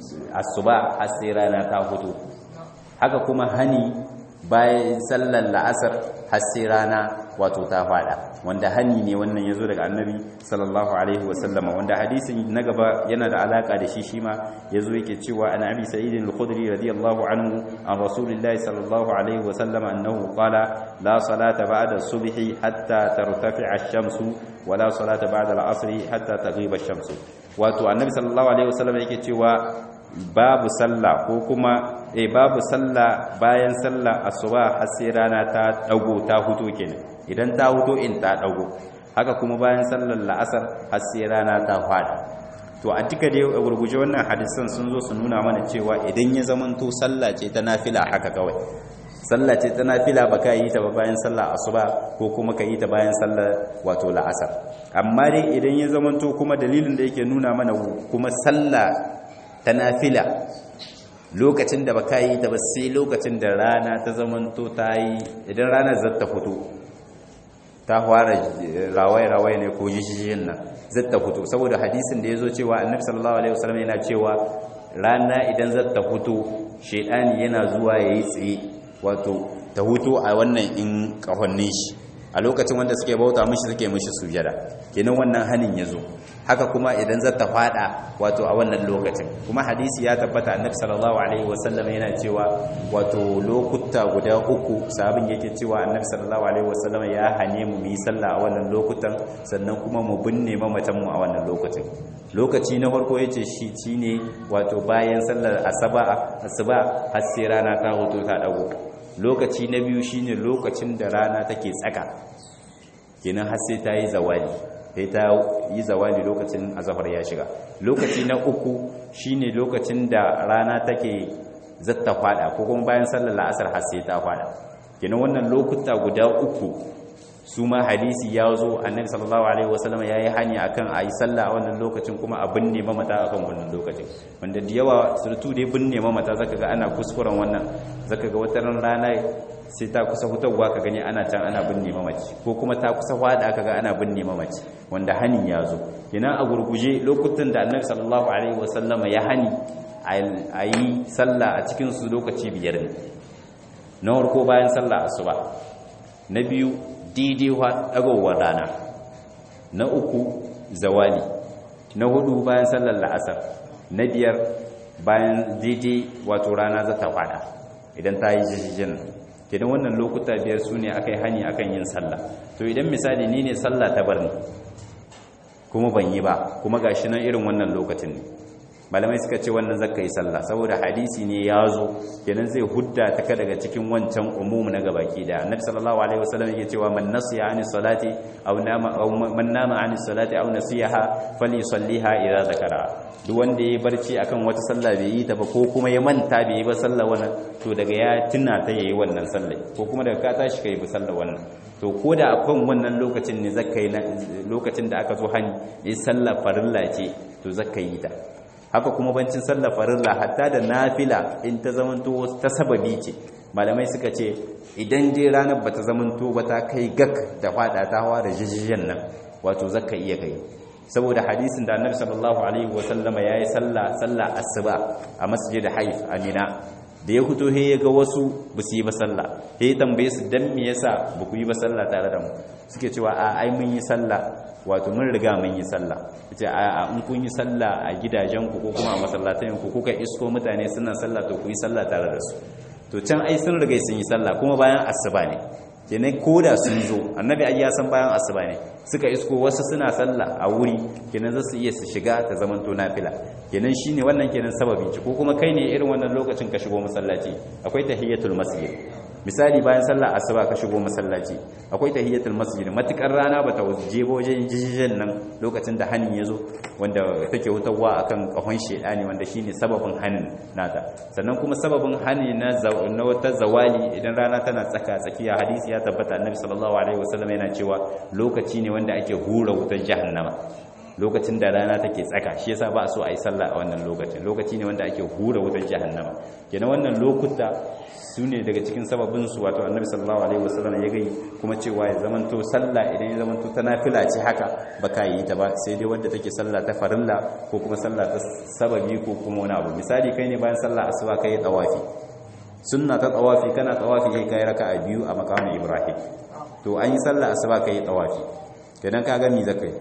asuba har sai rana ta fito haka kuma hani bayan sallar la'asar har sai rana wato ta fada wanda hani ne wannan yazo daga annabi sallallahu alaihi wasallam wanda hadisin na gaba yana da alaka da shi shima yazo yake cewa an abi sa'id al-khudri radiyallahu anhu an rasulillahi sallallahu alaihi wasallam annahu qala la salata ba'da subhi hatta tartafi'a ash-shamsu wa la salata ba'da al-'asri hatta taghiba ash-shamsu wato annabi sallallahu alaihi wasallam yake cewa babu sallah ko kuma eh babu sallah bayan sallah asuba har sai rana ta dago ta huto kenan idan ta huto in ta dago haka kuma bayan sallar la'asar har sai rana ta fada to a duka dai gurguje wannan hadisan sun zo su nuna mana cewa idan ya zamanto sallah ce ta nafila haka kawai sallah ce ta nafila ba ka yi ta ba bayan sallah asuba ko kuma ka yi ta bayan sallar wato la'asar amma dai idan ya zamanto kuma dalilin da yake nuna mana kuma sallah ta nafila lokacin da ba ka yi ta ba sai lokacin da rana ta zamanto ta yi idan ranar zata fito ta fara rawai-rawai ne ko jishiyin nan zata fito saboda hadisin da ya zo cewa annabi sallallahu alaihi wasallam yana cewa rana idan zata fito shaidani yana zuwa ya yi tsaye wato ta hutu a wannan in kahonnin shi a lokacin wanda suke bauta mishi suke mishi sujada kenan wannan hanin ya zo haka kuma idan zata fada wato a wannan lokacin kuma hadisi ya tabbata annabi sallallahu alaihi wasallam yana cewa wato lokuta guda uku sabin yake cewa annabi sallallahu alaihi wasallam ya hane mu yi sallah a wannan lokutan sannan kuma mu binne mamatan mu a wannan lokacin lokaci na farko yace shi shine wato bayan sallar asaba asuba har sai rana ta hoto ta dago lokaci na biyu shine lokacin da rana take tsaka kenan har sai ta yi zawali sai ta yi zawali lokacin azafar ya shiga lokaci na uku shine lokacin da rana take zatta fada ko kuma bayan sallar la'asar har sai ta fada kenan wannan lokuta guda uku su ma hadisi ya zo annabi sallallahu alaihi wasallam yayi hanya akan a yi sallah a wannan lokacin kuma a binne mamata akan wannan lokacin wanda da yawa surtu dai binne mamata zaka ga ana kuskuren wannan zaka ga wata rana sai ta kusa hutawa ka gani ana can ana binne mamaci ko kuma ta kusa fada ka ga ana binne mamaci wanda hanin ya zo kenan a gurguje lokutan da annabi sallallahu alaihi wasallama ya hani a yi sallah a cikin su lokaci biyar ne na farko bayan sallah asuba na biyu daidai dagowar rana na uku zawali na hudu bayan sallar la'asar na biyar bayan daidai wato rana za ta fada idan ta yi jijijin kenan wannan lokuta biyar su ne aka yi hani akan yin sallah to idan misali ni ne sallah ta bar ni kuma ban yi ba kuma gashi nan irin wannan lokacin ne malamai suka ce wannan zakka yi sallah saboda hadisi ne ya zo kenan zai hudda ta ka daga cikin wancan umum na gabaki da annabi sallallahu alaihi wasallam yake cewa man nasiya ani salati aw nama aw man nama ani salati aw nasiyaha falyusalliha idza zakara duk wanda yayi barci akan wata sallah bai yi ta ba ko kuma ya manta bai yi ba sallah wannan to daga ya tuna ta yayi wannan sallah ko kuma daga ka tashi kai ba sallah wannan to ko da akan wannan lokacin ne zakka yi lokacin da aka zo hani yi sallah farilla ce to zakka yi ta haka kuma bancin sallah farilla hatta da nafila in ta zamanto ta sababi ce malamai suka ce idan dai ranar bata zamanto ba ta kai gak da fada ta hawa da jijiyan nan wato zakka iya kai saboda hadisin da annabi sallallahu alaihi wasallama yayi sallah sallah asuba a masjid haif amina da ya fito he ya ga wasu ba su yi ba sallah he ya tambaye su dan me yasa ba ku yi ba sallah tare da mu suke cewa a ai mun yi sallah wato mun riga mun yi sallah yace a in kun yi sallah a gidajen ku ko kuma a masallatan ku kuka isko mutane suna sallah to ku yi sallah tare da su to can ai sun riga sun yi sallah kuma bayan asuba ne kenan koda sun zo annabi ai ya san bayan asuba ne suka isko wasu suna sallah a wuri kenan za su iya su shiga ta zaman to nafila kenan shine wannan kenan sababi ci ko kuma kai ne irin wannan lokacin ka shigo masallaci akwai tahiyatul masjid misali bayan sallah asuba ka shigo masallaci akwai tahiyatul masjid matukar rana bata je wajen jijijin nan lokacin da hanin yazo wanda take hutawa akan kahon shedani wanda shine sababin hanin nata sannan kuma sababin hani na na wata zawali idan rana tana tsaka tsakiya hadisi ya tabbata annabi sallallahu alaihi wasallam yana cewa lokaci ne wanda ake hura wutar jahannama lokacin da rana take tsaka shi yasa ba so a yi sallah a wannan lokacin lokaci ne wanda ake hura wutar jahannama kenan wannan lokuta su ne daga cikin sababin su wato annabi sallallahu alaihi wasallam ya gai kuma cewa ya zamanto sallah idan ya zamanto ta nafila ce haka baka yi ta ba sai dai wanda take sallah ta farilla ko kuma sallah ta sababi ko kuma wani abu misali kai ne bayan sallah asuba kai tawafi sunna ta tawafi kana tawafi kai kai raka'a biyu a makamin ibrahim to an yi sallah asuba kai tawafi kenan ka ga mi zakai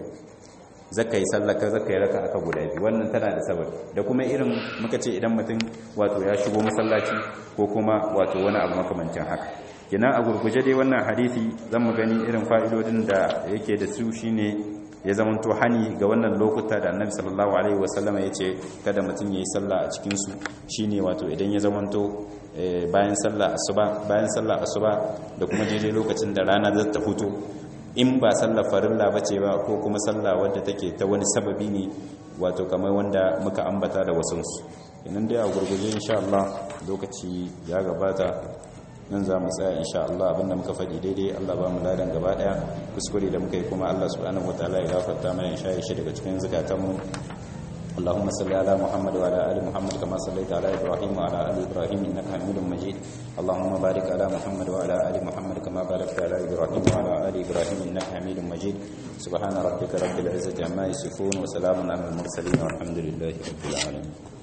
zaka yi sallaka zaka yi raka aka guda biyu wannan tana da sababi da kuma irin muka ce idan mutum wato ya shigo masallaci ko kuma wato wani abu makamancin haka kenan a gurguje dai wannan hadisi zan mu gani irin fa'idodin da yake da su shine ya zamanto hani ga wannan lokuta da annabi sallallahu alaihi wasallam ya ce kada mutum yayi sallah a cikin su shine wato idan ya zamanto bayan sallah asuba bayan sallah asuba da kuma daidai lokacin da rana za ta fito in ba sallar farilla ba ce ba ko kuma sallah wadda take ta wani sababi ne wato kamar wanda muka ambata da wasansu inan dai a gurguje insha Allah lokaci ya gabata nan za mu tsaya insha Allah abinda muka faɗi daidai Allah ba mu ladan gaba ɗaya kuskure da muka yi kuma Allah subhanahu wataala ya gafarta mana insha shi daga cikin zakatanmu اللهم صل على محمد وعلى ال محمد كما صليت على ابراهيم وعلى ال ابراهيم انك حميد مجيد اللهم بارك على محمد وعلى ال محمد كما باركت على ابراهيم وعلى ال ابراهيم انك حميد مجيد سبحان ربك رب العزه عما يصفون وسلام على المرسلين والحمد لله رب العالمين